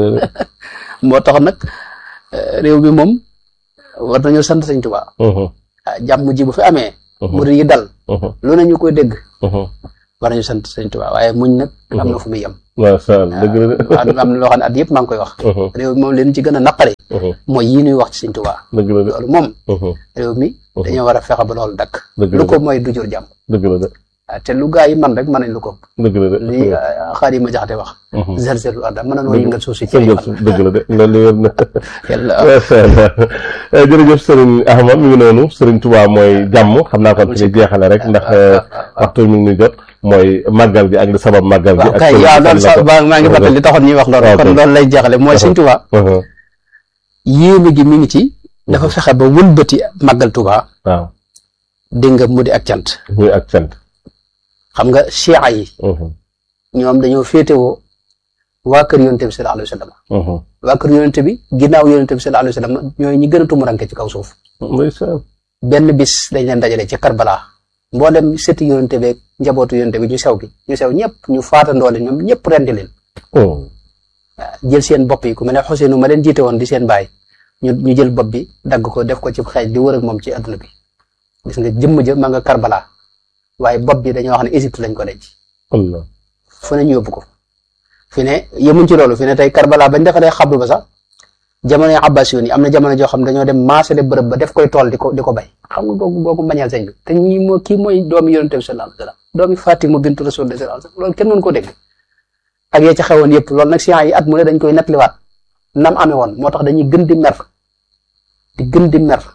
moo tax nag réew mi moom war nañoo sant Sëñ Tuubaa jàmm ji bu fi amee murid yi dal lu ne ñu koy dégg war nañu sant sëñ Tuubaa waaye muñ nag am na fu muy yem macha allah dëgg la de. am am na loo xam ne at yëpp maa ngi koy wax réew mi moom leen ci gën a naqare mooy yii ñuy wax ci sëñ Tuubaa dëgg la de. loolu moom réew mi dañoo war a fexe ba loolu dakk dëgg la lu de ko mooy du jur jàmm dëgg la de. waaw te lu gaa yi man rek mën nañ lu ko dëgg la de. li xaar yi ma jaxate wax zelzelu arda mën nañoo yëngal suuf si ci ay sëngal fan su dëgg la de loolu wér na. yàlla macha allah jërëjëf Serigne Ahmad mi ngi noonu Serigne Touba mooy jàmm xam naa kon fi ñu jeexale rek ndax waxtu mi ngi ñu jot mooy màggal gi ak li sabab màggal gi. waaw ak kay sëriñ waaw bi loolu fan la sax ko- ba maa ngi fàttali li taxoon ñuy wax loolu waaw kon kay. loolu lay jeexale mooy sëñ Tuubaa Mhm. yéeme gi mi ngi ci dafa fexe ba wëlbati màggal Tuubaa waaw dégg nga mu di ak cant muy ak cant. xam nga chia yi Mhm. ñoom dañoo féetewoo waa kër yonente bi sallallahu alayhi wa sallam Mhm. waa kër yonente bi ginnaaw yonente bi sallallahu alayhi wa sallam ñooy ñi gën a tumuranke ci kaw suuf ndeysaan. benn bis dañ leen dajale ci Karbala mboolem sëti yonente beeg njabootu yonente bi ñu sew gi ñu sew ñëpp ñu faatandoo leen ñoom ñëpp rendi leen Oh. jël seen bopp yi ku mel ne Xuseenu ma leen jiite woon di seen baay ñu ñu jël bopp bi dagg ko def ko ci xeej di wër ak moom ci adduna bi gis nga jëmm ja ma nga Karbala waaye bopp bi dañoo wax ne Égypte lañ ko denc Allah. fu ne ñu yóbbu ko fi ne yemuñ ci loolu fi ne tey Karbala bañ defaree xabru ba sax jamono yi Abbas yi am na jamono joo xam dañoo dem maasale bërëb ba def koy tool di ko di ko bay xam nga googu googu mbañal sëñ bi te ñii moo kii mooy doomi yonente bi sallallahu alayhi wa sallam doomi Fatima bintu Rasulullah sallallahu alayhi wa sallam loolu kenn mënu ko dégg ak ya ca xewoon yëpp loolu nag science yi at mu ne dañ koy nettaliwaat nam amee woon moo tax dañuy gën di mer di gën di mer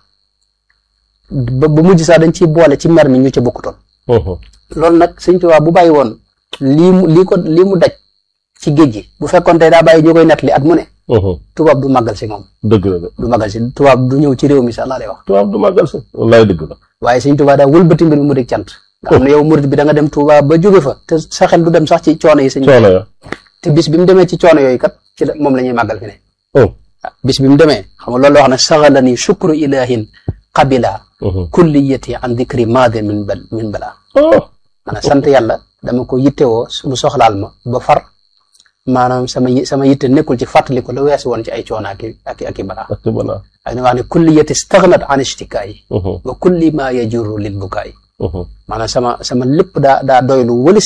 ba ba mujj sax dañ ciy boole ci mer mi ñu ca bokkutoon Mhm. loolu nag sëñ Tuubaa bu bàyyi woon lii mu lii ko lii mu daj ci géej gi bu fekkoon tey daa bàyyi ñu koy nettali at mu ne Mhm. tubaab du màggal si moom dëgg la de. du màggal si tubaab du ñëw ci réew mi sax laa lay wax tubaab du màggal si. wallaay dëgg la. waaye sëñ Tuubaa daa wëlbati mbir mi mu di cant nga xam ne yow murid bi da nga dem Tuubaa ba jóge fa te sa xel du dem sax ci coono yi sëñ coono ya. te bis bi mu demee ci coono yooyu kat ci la moom la ñuy màggal fi ne Oh. ah bis bi mu demee xam nga loolu la wax ne saxalani shukru ilahin qabila Mhm. kulliyati an dikri maade min bal min bala Oh. maanaam sant yàlla dama ko yittewoo mu soxlaal ma ba far maanaam sama yi- sama yitte nekkul ci fàttali ko la weesu woon ci ay coono ak i ak i ak i balaa ak ci balaa. ak ni wax ne kulliyati stagnat an ishtikaay Mhm. wa kulli ma yajuru lil bukaay Mhm. maanaam sama sama lépp daa daa doylu wëlis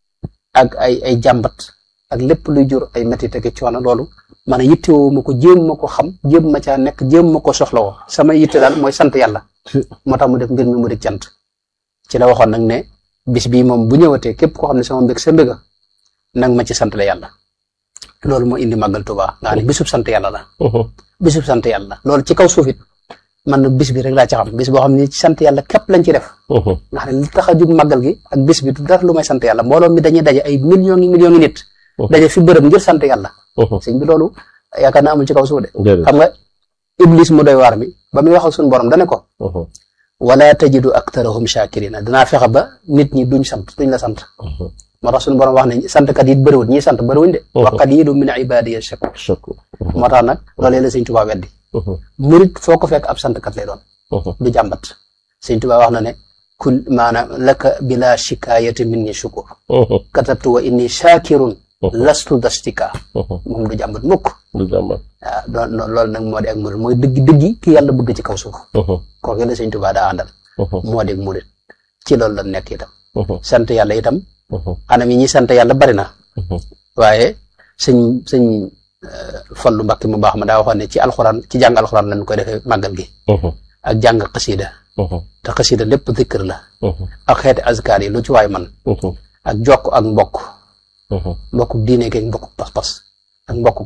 ak ay ay jàmbat ak lépp luy jur ay métit ak i coono loolu maanaam yittewoo ma ko jéem ma ko xam jéem ma caa nekk jéem ma ko soxlawoo sama yitte daal mooy sant yàlla Ci- moo tax mu def mbir mi mu di cant ci la waxoon nag ne bis bii moom bu ñëwatee képp koo xam ne sama mbég sa mbéga nag ma ci sant la yàlla loolu moo indi màggal Tuubaa nga xam ne bisub sant yàlla la Mhm. bisub sant yàlla la loolu ci kaw suuf it man nag bis bi rek laa ci xam bis boo xam ne ci sant yàlla képp lañ ci def Mhm. nga xam ne li tax a jug màggal gi ak bis bi du dara lu may sant yàlla mbooloo mi dañuy daje ay millions yi millions yi nit daje fi bërëb ngir sant yàlla Mhm. sëñ bi loolu yaakaar naa amul ci kaw suuf de Déedéet. xam nga iblis mu doy waar mi ba muy wax ak suñu borom dane ko Mhm. wala tajidu aktarahum shakirina dinaa fexe ba nit ñi duñ sant duñ la sant Mhm. moo tax suñu borom wax ne santkat yi bëriwul ñi sant bëriwuñ de wa qalilun min ibadiya shakur Chaque. moo tax nag loolee la sëñ Tuubaa weddi Mhm. murit foo ko fekk ab santkat lay doon Mhm. du jàmbat sëñ Tuubaa wax na ne kul maanaam laka bila shikayati minni shukur Mhm. katabtu wa inni shakirun lastu dastika Mhm. moom du jàmbat mukk du jàmbat. waaw doon loolu nag moo di ak murit mooy dëgg dëggi ki yàlla bëgg ci kaw suuf Mhm. kooku la sëñ Tuubaa daa àndal Mhm. moo di murit ci loolu la nekk itam Mhm. sant yàlla itam Mhm. anam yi ñuy sant yàlla bari na Mhm. waaye sëñ sëñ Fallu Mbàkke mu baax ma daa waxoon ne ci alxuraan ci jàng alxuraan lañ koy defee màggal gi Mhm. ak jàng xasida Mhm. te xasida lépp zikr la Mhm. ak xeeti azkaar yi lu ci waay man Mhm. ak jokk ak mbokk Mhm. mbokku diine geeg mbokku pas-pas ak mbokku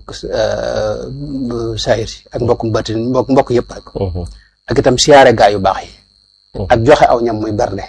saayir si ak mbokku batin mbokk mbokk yëpp rek Mhm. ak itam siyaare gaa yu baax yi Mhm. ak joxe aw ñam muy bernde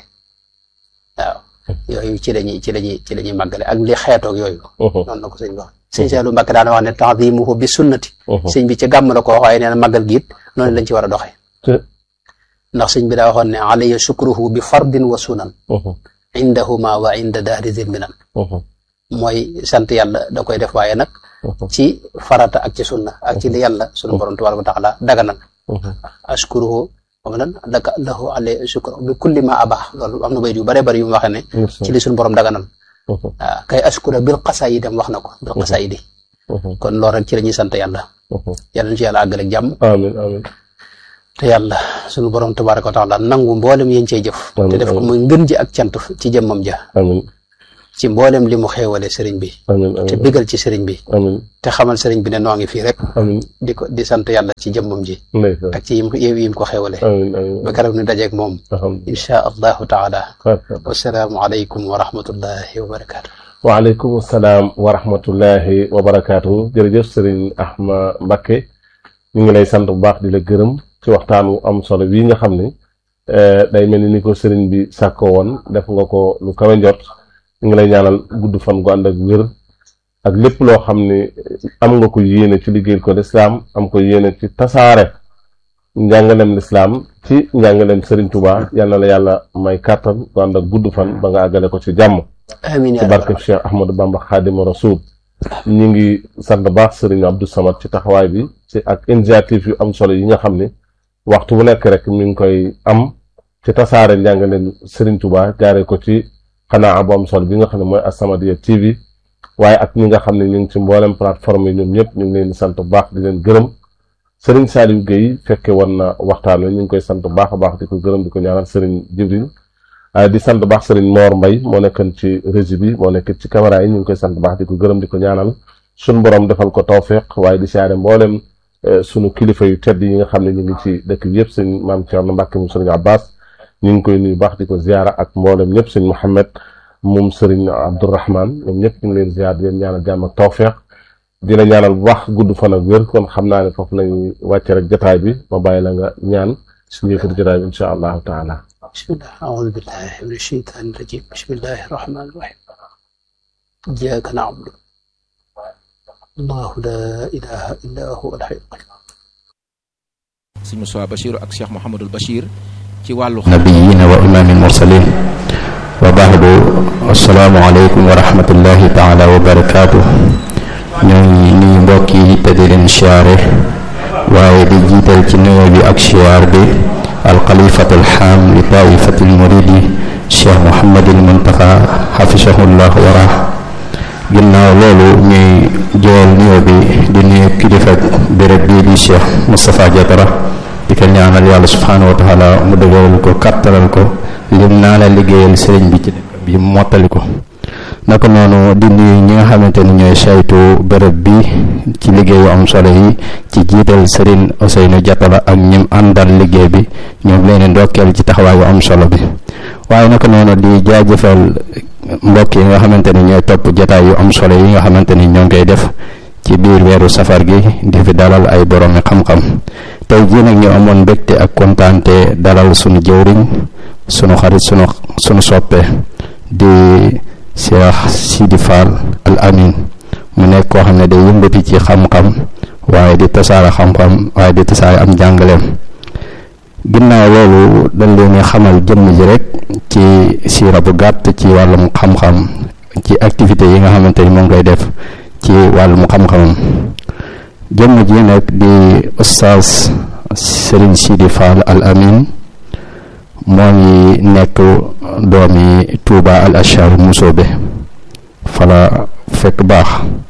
waaw yooyu ci lañuy ci lañuy ci lañuy màggale ak li xeetoog yooyu Mhm. noonu la ko sëñ bi wax sëñ Seelu Mbàkke daana wax ne ta'zimuhu bi sunnati Mhm. sëñ bi ci gàmm la ko wax waaye nee na màggal gi it noonu lañ ci war a doxee Ci- ndax sëñ bi daa waxoon ne alayya shukruhu bi fardin wa sunan Mhm. indahuma wa inda dahri zimminan Mhm. mooy sant yàlla da koy def waaye nag Mhm. ci farata ak ci sunna ak ci li yàlla sunu borom tabaraka wa taala daganal Mhm. ashkuruhu wa lan laka lahu alayhi shukru bi kulli ma abah loolu am na bayit yu bare bari yu mu waxee ne ci li sunu borom daganal Mhm. waaw kay ashkura bil qasaayid dem wax na ko bil qasaayidi Mhm. kon loolu rek ci la ñuy sant yàlla Mhm. yàlla na ci yàlla àggale ak jàmm Amiin amiin. te yàlla sunu borom tabaraka wa taala nangu mboolem yéen cey jëf te Amiin, def ko amiin. muy ngën ji ak cant ci jëmmam ja Amiin. ci mboolem li mu xéewale sëriñ bi amiin te amiin bégal ci sëriñ bi amiin te xamal sëriñ bi ne noo ngi fii rek amiin di ko di sant yàlla ci jëmmam ji ndeysaan ak ci yim ko yim ko xéewale amiin amiin ba keroog ñu dajeeg moom alhamdulilah insha allahu taala Barkalla. wasalaamu aleykum wa rahmatullahi wa barakaatu waaleykum salaam wa rahmatullahi wa barakaatu jërëjëf sëriñ Ahma Mbakke ñu ngi lay sant bu baax di la gërëm ci waxtaan wu am solo bii nga xam ni eh, day mel ni ni ko sëriñ bi sàkkoo woon def nga ko lu kawe njot ñu ngi lay ñaanal gudd fan gu ànd ak wér ak lépp loo xam ni am nga ko yéene ci liggéeyal ko lislaam am ko yéene ci tasaare njàngalem lislaam ci njàngalem sëriñ Tuubaa yal na la yàlla may kàttan gu ànd ak gudd fan ba nga àggale ko ci jàmm amiin ci yaa barke rabbal Cheikh Ahmadou Bamba Xaadimu Rasuul ñi ngi sant baax sëriñ Abdou Samad ci taxawaay bi ci ak initiative yu am solo yi nga xam ne waxtu bu nekk rek mi ngi koy am ci tasaare njàngaleen sëriñ Touba jaaree ko ci xanaa bu am solo bi nga xam ne mooy As-Samadiyya TV waaye ak ñi nga xam ne ñu ngi ci mboolem plateforme yi ñoom ñëpp ñu ngi leen di sant bu baax di leen gërëm sëriñ Saliou Guèye fekke woon na waxtaan wi ñu ngi koy sant bu baax a baax di ko gërëm di ko ñaanal sëriñ Jibril ah di sant baax sëriñ Mor Mbay moo nekkoon ci régie bi moo nekk ci caméra yi ñu ngi koy sant baax di ko gërëm di ko ñaanal sunu borom defal ko tawféq waaye di siyaare mboolem eh, sunu kilifa yu tedd yi nga xam ne ñu ngi ci dëkk bi yëpp sëñ maam Thierno Mbacke moom sëriñ Abbas ñu ngi koy nuyu baax di ko ziara ak mboolem ñëpp sëñ Mouhamed moom sëriñ Abdourahman ñoom ñëpp ñu ngi leen ziar di leen ñaanal jàmm ak tawféq di la ñaanal bu baax gudd fan ak wér kon xam naa ne foofu lañuy wàcce rek jotaay bi ma bàyyi la nga ñaan suñu yëkkati jotaay bi incha allahu taala بسم الله أعوذ بالله من الشيطان الرجيم بسم الله الرحمن الرحيم إياك نعبد الله لا إله إلا هو الحي القيوم sëñ Moussa Bachir ak Cheikh Mouhamadul Bachir ci wàllu نبيين وإمام المرسلين وبعد السلام عليكم ورحمة الله تعالى وبركاته ñoo ngi nuyu mbokk yi te di leen siyaare waaye di jiital ci nuyoo bi ak siyaar bi alxalifatul xaam li taifatil muridi cheikh mohamadul muntaxa xafisahullah wara ginnaaw loolu ñuy jool nuyoo bi di nuyu kilifa béréb bii di cheikh moustapha jatara di ko ñaanal yàlla subhanahu wa taala mu dëgëral ko kattanal ko lim naa la liggéeyal sëriñ bi ci dëkk bi mottali ko naka noonu di nuyu ñi nga xamante ni ñooy saytu bërëb bi ci liggéeyu am solo yi ci jiital Serigne Ousseynou Diatala ak ñim àndal liggéey bi ñoom leen di ndokkeel ci taxawaayu am solo bi waaye naka noonu di jaajëfal mbokk yi nga xamante ni ñooy topp jataay yu am solo yi nga xamante ni ñoo ngi koy def ci biir weeru safar gi di fi dalal ay boromi xam-xam tey jii nag ñu amoon mbégte ak kontaante dalal sunu jëwriñ sunu xarit sunu sunu soppe di Cheikh Sidi Fall al Amin mu nekk koo xam ne day yëngati ci xam-xam waaye di tasaare xam-xam waaye di tasaare am jàngaleem ginnaaw loolu dañ leen xamal jëmm ji rek ci siira bu gàtt ci wàllum xam-xam ci activité yi nga xamante ni moo ngi koy def ci wàllum xam-xamam jëmm ji nag di ustaas Serigne Sidi Fall al Amin moo ngi nekk doomi Touba al Achar Musoobe fala fekk baax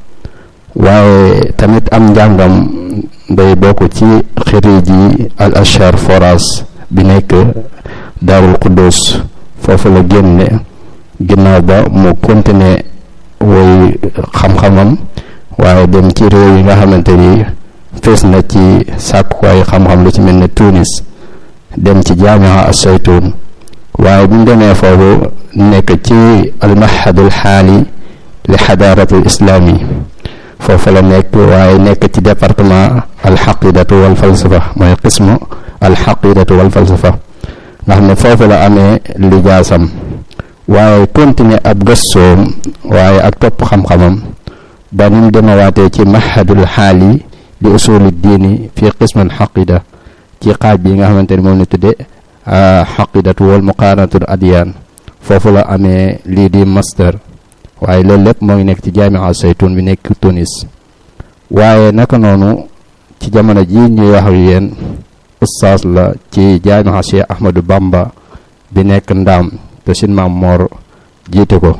waaye tamit am njàngam day bokk ci xiriji al Achar Foras bi nekk Daarul Quddus foofu la génne ginnaaw ba mu continuer woy xam-xamam waaye dem ci réew yi nga xamante ni fees na ci sàkkuwaay xam-xam lu ci mel ne Tunis dem ci jaamiha as-saytuun waaye bu ñu demee foofu nekk ci almahadul xaali li xadaaratul islaami foofu la nekk waaye nekk ci département alxaqidatu wal falsafa mooy qismu alxaqidatu wal falsafa nga xam ne foofu la amee lijaasam waaye continuer ab gëstoom waaye ak topp xam-xamam ba ni mu demawaatee ci mahadul xaali li usuli diini fi qismu alxaqida ci xaaj bi nga xamante ni moom la tudde xaqidatu wal muqaaranatul adiyaan foofu la amee lii di master waaye loolu lépp moo ngi nekk ci jaamia saytun bi nekk Tunis waaye naka noonu ci jamono ji ñuy wax ak yéen ustaas la ci jaamia Cheikh Ahmadou Bamba bi nekk ndaam te sin maam Moor jiite ko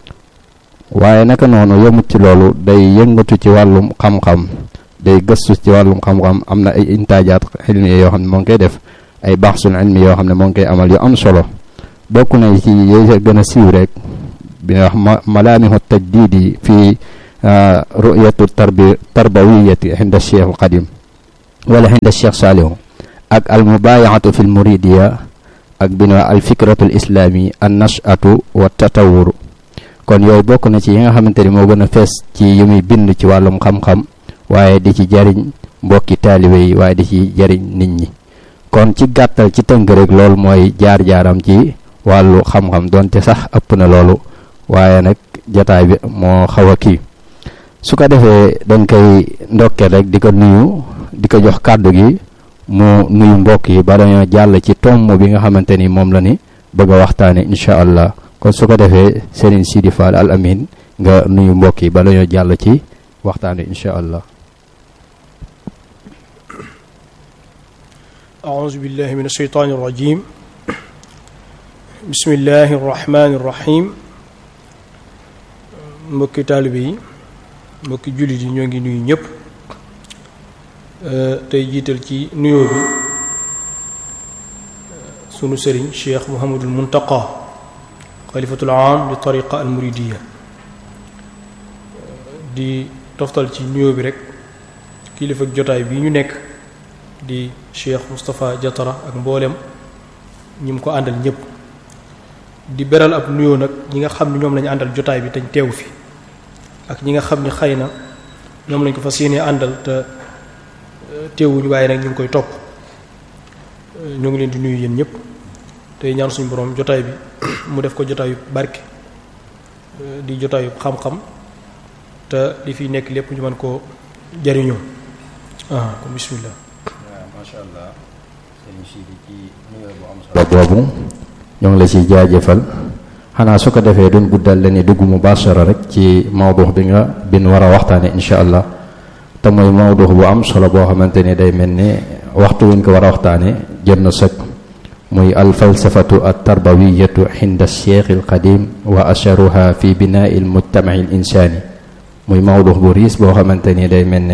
waaye naka noonu yëmut ci loolu day yëngatu ci wàllum xam-xam day gëstu ci wàllum xam-xam am na ay intaajaat xilmi yoo xam ne moo ngi koy def ay baaxsul ilmi yoo xam ne moo ngi koy amal yu am solo bokk na ci yooyu gën a siiw rek bi ñuy wax malaamihu tajdidi fi ru'yatu tarbi tarbawiyati inda cheikh al qadim wala inda cheikh saalihu ak al mubayaatu fi l muridiya ak bi ñuy wax al fikratu al islami an nashatu wa tatawuru kon yooyu bokk na ci yi nga xamante ni moo gën a fees ci yi muy bind ci wàllum xam-xam waaye di ci jariñ mbokki taalibe yi waaye di ci jariñ nit ñi kon ci gàttal ci tënk rek loolu mooy jaar-jaaram ci wàllu xam-xam donte sax ëpp na loolu waaye nag jataay bi moo xaw a kii su ko defee dañ koy ndokkeel rek di ko nuyu di ko jox kàddu gi mu nuyu mbokk yi ba dañoo jàll ci tomb bi nga xamante ni moom la ni bëgg a waxtaane incha allah kon su ko defee Serigne Sidi Fall al amin nga nuyu mbokk yi ba dañoo jàll ci waxtaane incha allah أعوذ بالله من الشيطان الرجيم بسم الله الرحمن الرحيم mbokki taalibe yi mbokki jullit yi ñoo ngi nuyu ñëpp tey jiital ci nuyoo bi sunu sëriñ Cheikh Mouhamadul Muntaqa xalifatul aam li tariqa al muridiya di toftal ci nuyoo bi rek kilifa ak jotaay bi ñu nekk di Cheikh Moustapha Jatara ak mboolem ñi mu ko àndal ñëpp di beral ab nuyoo nag ñi nga xam ne ñoom lañu àndal jotaay bi tañ teew fi ak ñi nga xam ne xëy na ñoom lañ ko fas yéenee àndal te teewuñu waaye nag ñu ngi koy topp ñoo ngi leen di nuyu yéen ñëpp tey ñaan suñu borom jotaay bi mu def ko jotaayu barke di jotaayu xam-xam te li fi nekk lépp ñu mën koo jariñoo ah kon bismillah macha allah sëriñ Sidi ci nuyoo bu am solo boobu ñoo ngi la ciy jaajëfal xanaa su ko defee duñ guddal la ni dugg mubashara rek ci mawdux bi nga bin war a waxtaane incha allah te mooy mawdux bu am solo boo xamante ni day mel ni waxtu wuñ ko war a waxtaane jot na sëkk muy alfalsafatu altarbawiyatu xinda cheikh alqadim wa asharuha fi binai almujtamaci alinsani muy mawdux bu riis boo xamante ni day mel ni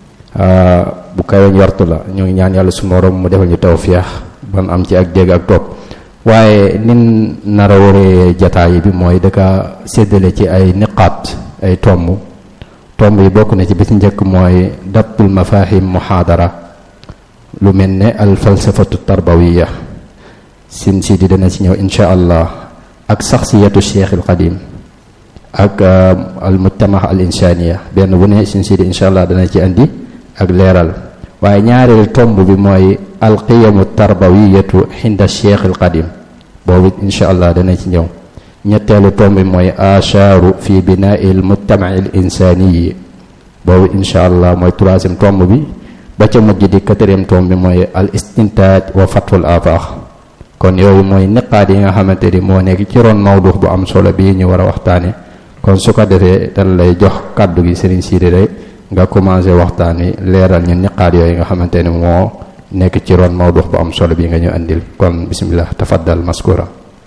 bu kawe njortu la ñu ngi ñaan yàlla su morom mu defal ñu tawfiix ban am ci ak dégg ak topp waaye nin nar a waree jataay bi mooy daka séddale ci ay niqaat ay tomb tomb yi bokk na ci bi ci njëkk mooy dabtul mafahim muhaadara lu mel ne al falsafatu tarbawiya sin si di dana ci ñëw insha allah ak saxsiyatu cheikh al qadim ak al mujtama al insaniya benn bu ne sin si di insha allah dana ci andi ak leeral waaye ñaareel tomb bi mooy alqiyamu tarbawiyatu xinda cheikh al qadim boobu insha allah dana ci ñëw ñetteelu tomb bi mooy ashaaru fi binai al mujtamaci al insaniyi boobu insha allah mooy troisième tomb bi ba ca mujj di quatrième tomb bi mooy al istintaaj wa fatwul afaax kon yooyu mooy niqaat yi nga xamante ni moo nekk ci ron mawdux bu am solo bii ñu war a waxtaane kon su ko defee dana lay jox kàddu gi sëriñ Sidi rek nga commencé waxtaan wi leeral ñu niqaat yooyu nga xamante ni moo nekk ci ron mawdux bu am solo bii nga ñu andil kon bismillah tafaddal maskura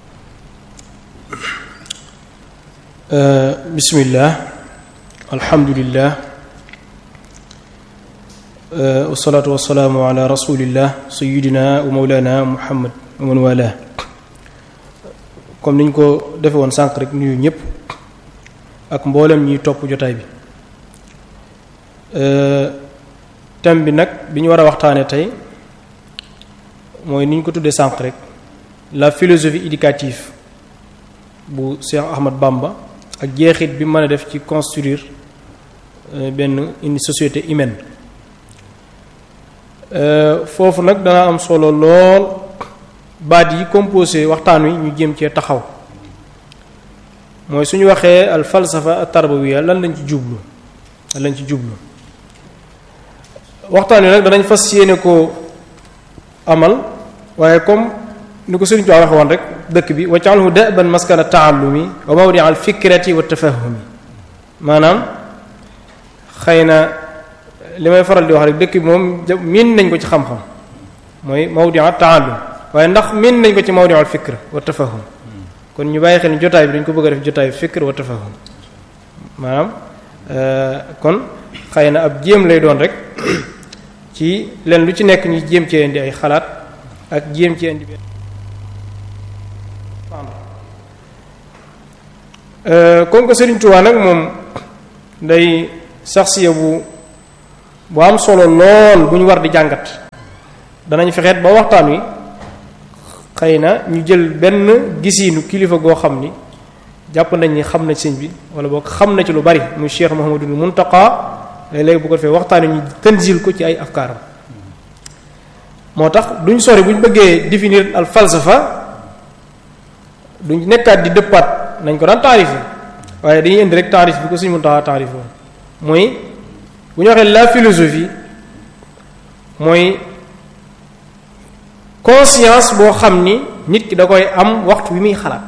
bismillah alhamdulillah wasalaatu wasalaamu ala rasulillah sayidina wa mawlana muhammad wa man wala comme niñ ko defe woon sànq rek nuyu ñëpp ak mboolem ñiy topp jotaay bi thème bi nag bi ñu war a waxtaane tey mooy ni ñu ko tuddee sànq rek la philosophie éducative bu Cheikh Ahmad Bamba ak jeexit bi mën a def ci construire benn une société humaine foofu nag dana am solo lool baat yi composé waxtaan wi ñu jéem cee taxaw mooy suñu waxee al falsafa at tarbawiya lan lañ ci jublu lan lañ ci jublu waxtaan wi nag danañ fas yéene ko amal waaye comme ni ko Sëriñ Tuubaa waxe woon rek dëkk bi waccaxalhu daban maskana taallumi wa mawdi al fikrati wa tafahumi maanaam xëy na li may faral di wax rek dëkk bi moom miin nañ ko ci xam-xam mooy mawdi al taallum waaye ndax miin nañ ko ci mawdi al fikr wa tafahum kon ñu bàyyi xel ni jotaay bi dañ ko bëgg a def jotaayu fikr wa tafahum maanaam kon xëy na ab jéem lay doon rek ci leen lu ci nekk ñu jéem cee indi ay xalaat ak jéem cee indi comme que Serigne Touba nag moom day saxsiya bu bu am solo lool bu ñu war di jàngat danañ fexeet ba waxtaan wi xëy na ñu jël benn gisiinu kilifa goo xam ni jàpp nañ ni xam na sëñ bi wala boog xam na ci lu bari muy Cheikh Mouhamadul Muntaqa léeg-léeg bu ko defee waxtaan wi ñu tanzil ko ci ay afkaaram moo tax duñ sori buñ bëggee définir al falsafa duñ nekkaat di dëppaat nañ ko daan taarife waaye dañuy indi rek taarif bi ko suñu Muntaqa taarif woon mooy bu ñu waxee la philosophie mooy conscience boo xam ni nit ki da koy am waxtu wi muy xalaat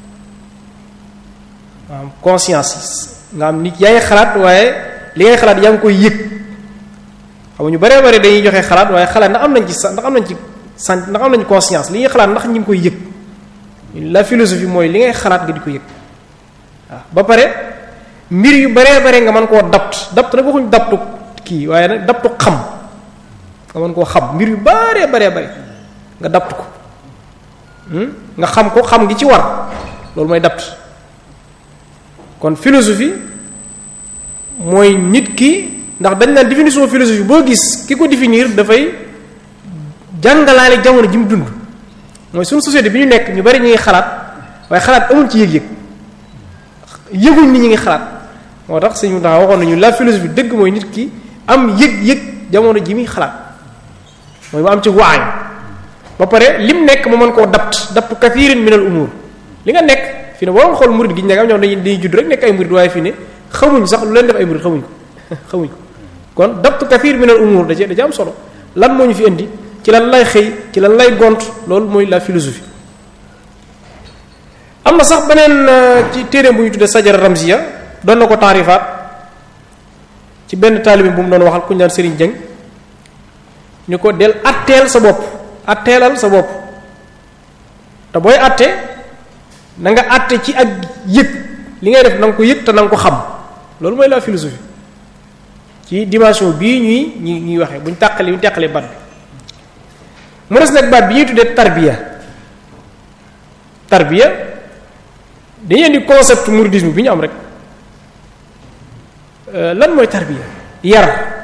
am conscience nga am nit yaa ngi xalaat waaye li ngay xalaat yaa ngi koy yëg xam ñu baree bare dañuy joxe xalaat waaye xalaat ndax am nañ ci sa ndax am nañ ci sant ndax am nañ conscience li ñuy xalaat ndax ñi ngi koy yëg la philosophie mooy li ngay xalaat nga di ko yëg waaw ba pare mbir yu baree bare nga mën koo dapt dapt nag waxuñ daptu kii waaye nag daptu xam nga mën koo xam mbir yu baree baree bare nga dapt ko nga xam ko xam gi ci war loolu mooy dapt kon philosophie mooy nit ki ndax dañ naan définition philosophie boo gis ki ko définir dafay jàngalaale jamono ji mu dund mooy suñu société bi ñu nekk ñu bari ñu ngi xalaat waaye xalaat amul ci yëg-yëg yëguñ ni ñu ngi xalaat moo tax sëñ Mountakha waxoon nañu la philosophie dëgg mooy nit ki am yëg-yëg jamono ji muy xalaat mooy mu am ci waay ba pare lim nekk mu mën koo dapt dapt kathirin min al umur li nga nekk fi ne boo xool murid gi ñu nekk am ñoom dañuy dañuy judd rek nekk ay murid waaye fi ne xamuñ sax lu leen def ay murid xamuñ ko xamuñ ko kon dapt kathir min al umur da ci da ci am solo lan moo ñu fi indi ci lan lay xëy ci lan lay gont loolu mooy la philosophie am na sax beneen ci téeréem bu ñu tuddee sajara ramziya doon na ko taarifaat ci benn taalibi bu mu doon waxal ku ñu daan Serigne Dieng ñu ko del atteel sa bopp atteelal sa bopp te booy atte na nga atte ci ak yëg li ngay def na nga ko yëg te na nga ko xam loolu mooy la philosophie ci dimension bii ñuy ñuy ñuy waxee bu ñu tàqalee bu ñu tàqalee baat bi mu des nag baat bi ñuy tuddee tarbiya tarbiya dañuy indi concept mouridisme bi ñu am rek lan mooy tarbiya yar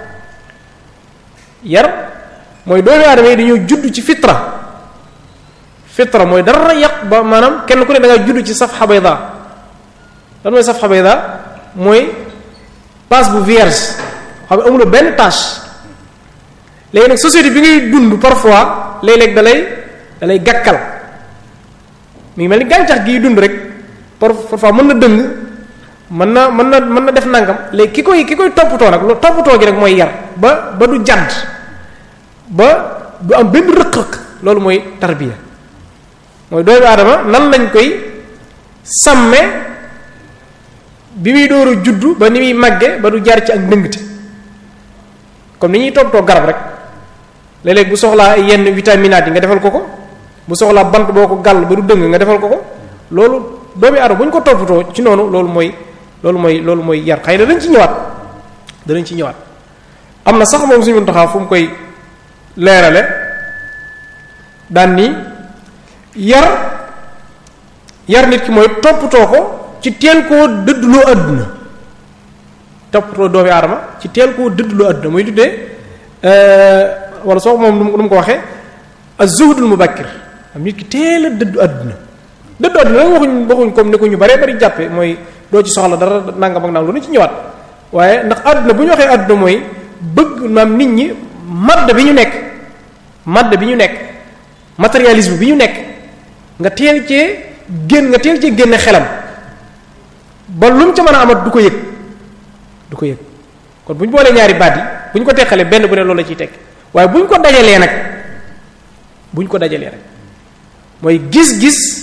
yar mooy doomu aadama yi dañoo judd ci fitra fitra mooy dara yàq ba maanaam kenn ku ne da nga judd ci safha bayda lan mooy safha bayda mooy passe bu vierge xam ne amuloo benn tâche léegi nag société bi ngay dund parfois léeg-léeg da lay da lay gàkkal mi ngi mel ni gàncax gi dund rek parfois mën na dëng mën na mën na mën na def nangam léegi ki koy ki koy toppatoo nag loolu toppatoo gi rek mooy yar ba ba du jàdd ba du am benn rëq-rëq loolu mooy tarbiya mooy doomu aadama nan lañ koy sàmme bi muy door a juddu ba ni muy màgge ba du jaar ci ak ndëngte comme ni ñuy toppatoo garab rek léeg-léeg bu soxlaa yenn vitaminaat yi nga defal ko ko bu soxlaa bant boo ko gàll ba du dëng nga defal ko ko loolu doomu aadama bu ñu ko toppatoo ci noonu loolu mooy loolu mooy loolu mooy yar xëy na danañ ci ñëwaat danañ ci ñëwaat am na sax moom suñu taxaw fu mu koy leerale daan ni yar yar nit ki mooy toppatoo ko ci teel koo dëddloo àdduna toppatoo doomu aadama ci teel koo dëddloo àdduna muy tuddee wala soo moom nu mu ko waxee az-zuhdul mubakkir am nit ki teel a dëddu àdduna dëddu àdduna nag waxuñ waxuñ comme ni ko ñu baree bari jàppe mooy doo ci soxla dara nangam ak nangam lu ci ñëwaat waaye ndax àdduna bu ñu waxee àdduna mooy bëgg maam nit ñi madd bi ñu nekk madd bi ñu nekk matérialisme bi ñu nekk nga teel cee génn nga teel cee génne xelam ba lu mu ca mën a amat du ko yëg du ko yëg kon bu ñu boolee ñaari baat yi bu ñu ko teqalee benn bu ne loolu la ciy tekk waaye bu ñu ko dajalee nag bu ñu ko dajalee rek mooy gis-gis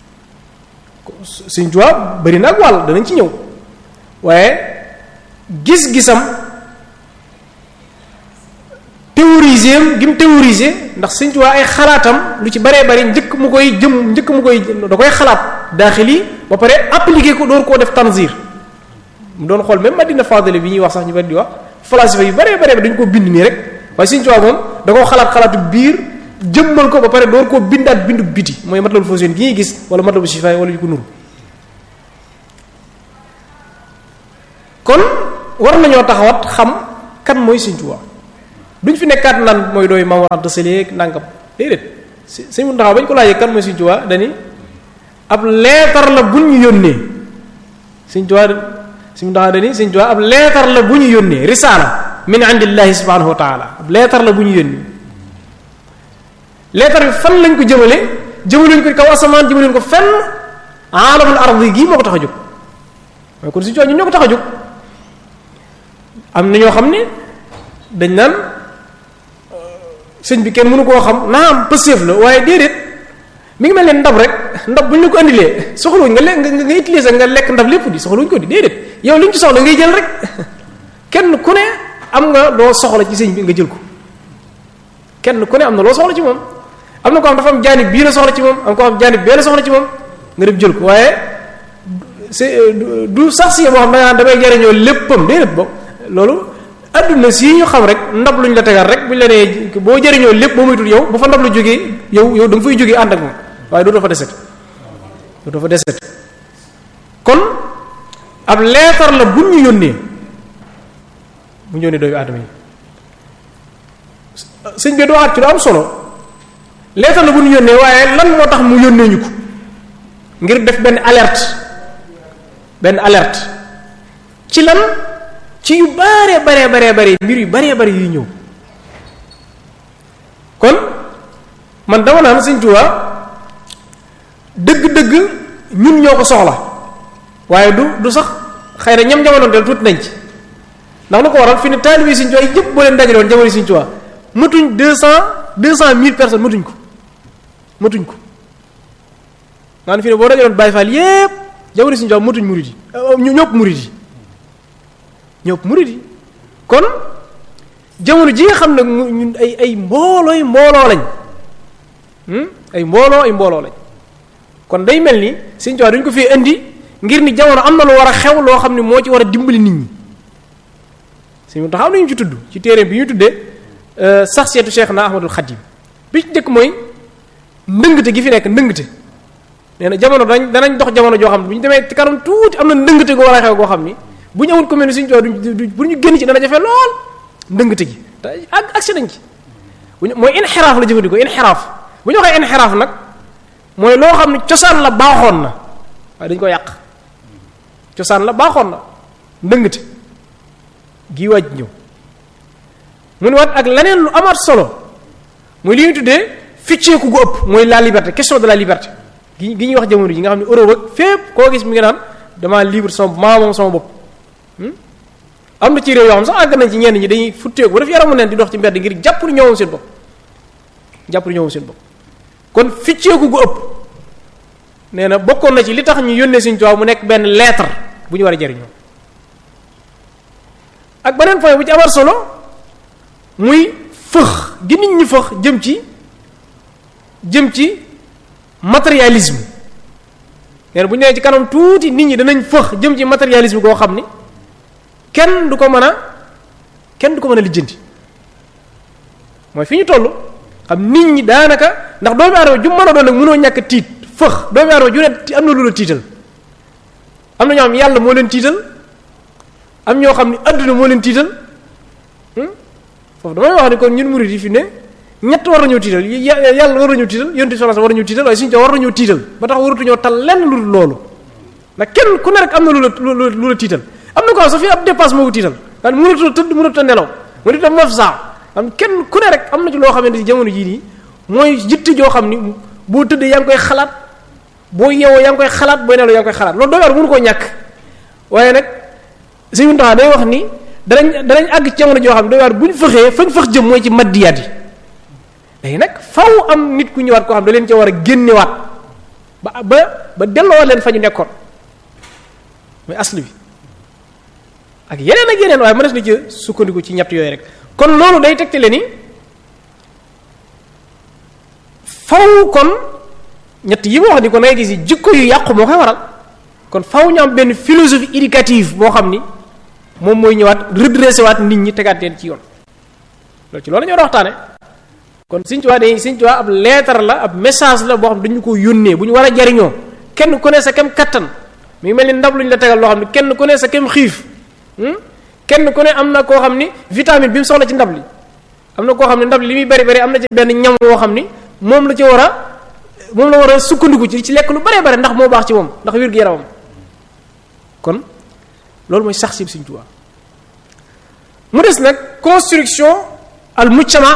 suñ tubaab bari na ak wàll danañ ci ñëw waaye gis-gisam théoriser gi mu théoriser ndax suñ tubaab ay xalaatam lu ci baree bari njëkk mu koy jëm njëkk mu koy da koy xalaat daaxili ba pare appliquer ko door koo def tanzir mu doon xool même Madina Fadile bi ñuy wax sax ñu bari di wax falasifa yu baree baree dañu ko bind nii rek waaye suñ tubaab moom da koo xalaat xalaatu biir jëmmal ko ba pare door koo bindaat bindu biti mooy matlabul fawzayni gi ñuy gis wala matlabu shifa wala yu ko nuru kon war nañoo taxawat xam kan mooy Sëñ Tuubaa duñ fi nekkaat naan mooy dooy Maam Mor Anta Sali ak nangam déedéet si Sëñ Muntaxa bañ ko laajee kan mooy Sëñ Tuubaa dani ab leetar la bu ñu yónnee Sëñ Tuubaa Sëñ Muntaxa dani Sëñ Tuubaa ab leetar la bu ñu yónnee risaala min indillahi subhanahu wa taala ab leetar la bu ñu yónnee leetar bi fan lañ ko jëmale jëmaluñ ko kaw asamaan jëmaluñ ko fenn aalamul ardi gii moo ko tax a jóg mooy kon Sëñ Tuubaa ñun ñoo ko tax a jóg am na ñoo xam ne dañ naan sëñ bi kenn mënu koo xam naa am pëseef la waaye déedéet mi ngi mel ne ndab rek ndab bu ñu la ko andilee soxluwuñ nga lekk nga nga utiliser nga lekk ndab lépp di soxluwuñ ko di déedéet yow li ñu ci soxla ngay jël rek kenn ku ne am nga loo soxla ci sëñ bi nga jël ko kenn ku ne am na loo soxla ci moom am na ko xam dafa am jaanib bii la soxla ci moom am ko am jaanib bee la soxla ci moom nga dem jël ko waaye c'est du sax si boo xam da nga damay jariñoo léppam déedéet boobu loolu adduna si ñu xam rek ndab luñ la tegal rek buñ la nee boo jëriñoo lépp boo moytul yow bu fa ndab lu jógee yow yow da nga fay jógee ànd ak moom waaye doo dafa deset doo dafa deset kon ab leetar la buñ ñu yónnee bu ñu yónnee doomu aadama yi sëñ bi waxaat ci lu am solo leetar la bu ñu yónnee waaye lan moo tax mu yónnee ñu ko ngir def benn alerte benn alerte ci lan ci yu bare bare bare bare mbir yu bare bare yuy ñëw kon man dama naan Sëñ Tuubaa dëgg-dëgg ñun ñoo ko soxla waaye du du sax xëy na ñam jamono del tuuti nañ ci ndax lu ko waral fi ne taalibe Sëñ Tuubaa yëpp boo leen dajaloon jamono Sëñ Tuubaa matuñ deux cent deux cent mille personnes matuñ ko matuñ ko maanaam fi ne boo dajaloon Baay Faal yépp jamono Sëñ Tuubaa matuñ murid yi ñu ñëpp murid yi ñëpp murid yi kon jamono ji nga xam ne ñun ay ay mboolooy mbooloo lañ ay mbooloo ay mbooloo lañ kon day mel ni Sëñ Tuubaa duñ ko fee indi ngir ni jamono am na lu war a xew loo xam ne moo ci war a dimbali nit ñi Sëñ Muntaxa am na ñu ci tudd ci téere bi ñu tuddee sax seetu Cheikh na Ahmadul Xadim bi ci njëkk mooy ndëngte gi fi nekk ndëngte nee na jamono dañ danañ dox jamono joo xam ne bu ñu demee ci kanam tuuti am na ndëngte goo war a xew goo xam ni bu ñu amul commune ni Sëñ Tuubaa duñ bu ñu génn ci dana jafe lool ndëngte gi te ak agsi nañ ci bu ñu mooy inxiraaf la jëfandikoo inxiraaf bu ñu waxee inxiraaf nag mooy loo xam ne cosaan la baaxoon na waaye dañ ko yàq cosaan la baaxoon na ndëngte gii waaj ñëw mu ne waat ak leneen lu amaat solo muy li ñuy tuddee ficceeku gu ëpp mooy la liberté question de la liberté gi gi ñuy wax jamono ji nga xam ne Europe ak fépp koo gis mi ngi naan damaa libre sama maa moom sama bopp am na ci réew yoo xam sax àgg nañ ci ñenn ñi dañuy futteeku ba def yaramu neen di dox ci mbedd ngir jàpp ni ñoomam seen bopp jàpp ni ñoomam seen bopp kon ficceeku gu ëpp nee na bokkoon na ci li tax ñu yónnee Sëñ Tuubaa mu nekk benn lettre bu ñu war a jariñoo ak beneen point bu ci amar solo muy fëx gi nit ñi fëx jëm ci jëm ci matérialisme nee na bu ñu nee ci kanam tuuti nit ñi danañ fëx jëm ci matérialisme goo xam ni kenn du ko mën a kenn du ko mën a lijjanti mooy fi ñu toll xam nit ñi daanaka ndax doomu aadama ju mën a doon nag mënoo ñàkk tiit fëx doomu aadama ju ne am na lu la tiital am na ñoo xam yàlla moo leen tiital am ñoo xam ne adduna moo leen tiital foofu damay wax ni kon ñun murid yi fi ne ñett war nañoo tiital yàlla war nañoo tiital yonent bi sallallahu war nañoo tiital waaye suñu war nañoo tiital ba tax waratuñoo tal lenn lu dul loolu ndax kenn ku ne rek am na lu la lu la tiital am na ko xam sax fii ab dépasse moo ko tiital daan mënatoo tëdd mënatoo nelaw mënatoo tam maf saa am kenn ku ne rek am na ci loo xamante ni jamono jii nii mooy jitte joo xam ni boo tëddee yaa ngi koy xalaat boo yeewoo yaa ngi koy xalaat booy nelaw yaa ngi koy xalaat loolu doo war mënu koo ñàkk waaye nag Sëñ Muntaxa day wax ni danañ danañ àgg ci jamono joo xam ne doy waar bu ñu fëxee fañ fëx jëm mooy ci maddiyaat yi léegi nag faw am nit ku ñëwaat koo xam da leen ca war a génnewaat ba ba ba delloo leen fa ñu nekkoon mooy asli bi ak yeneen ak yeneen waaye mënees na ci sukkandiku ci ñett yooyu rek kon loolu day tegtale ni faw kon ñett yi ma wax ni kon ngay gis jikko yu yàqu moo koy waral kon faw ñu am benn philosophie éducative boo xam ni moom mooy ñëwaat redressé waat nit ñi tegaat leen ci yoon loolu ci loolu la ñu war a waxtaane kon Sëñ Tuubaa day Sëñ Tuubaa ab lettre la ab message la boo xam dañu ko yónnee bu ñu war a jariñoo kenn ku ne sa kem kattan mi ngi mel ni ndab lu ñu la tegal loo xam ne kenn ku ne sa kem xiif kenn ku ne am na koo xam ni vitamine bi mu soxla ci ndab li am na koo xam ne ndab li li muy bari bari am na ci benn ñam woo xam ni moom la ci war a moom la war a sukkandiku ci ci lekk lu baree bare ndax moo baax ci moom ndax wér-gu-yaramam kon loolu mooy sax si Sëriñ Tuubaa mu des nag construction al mujtama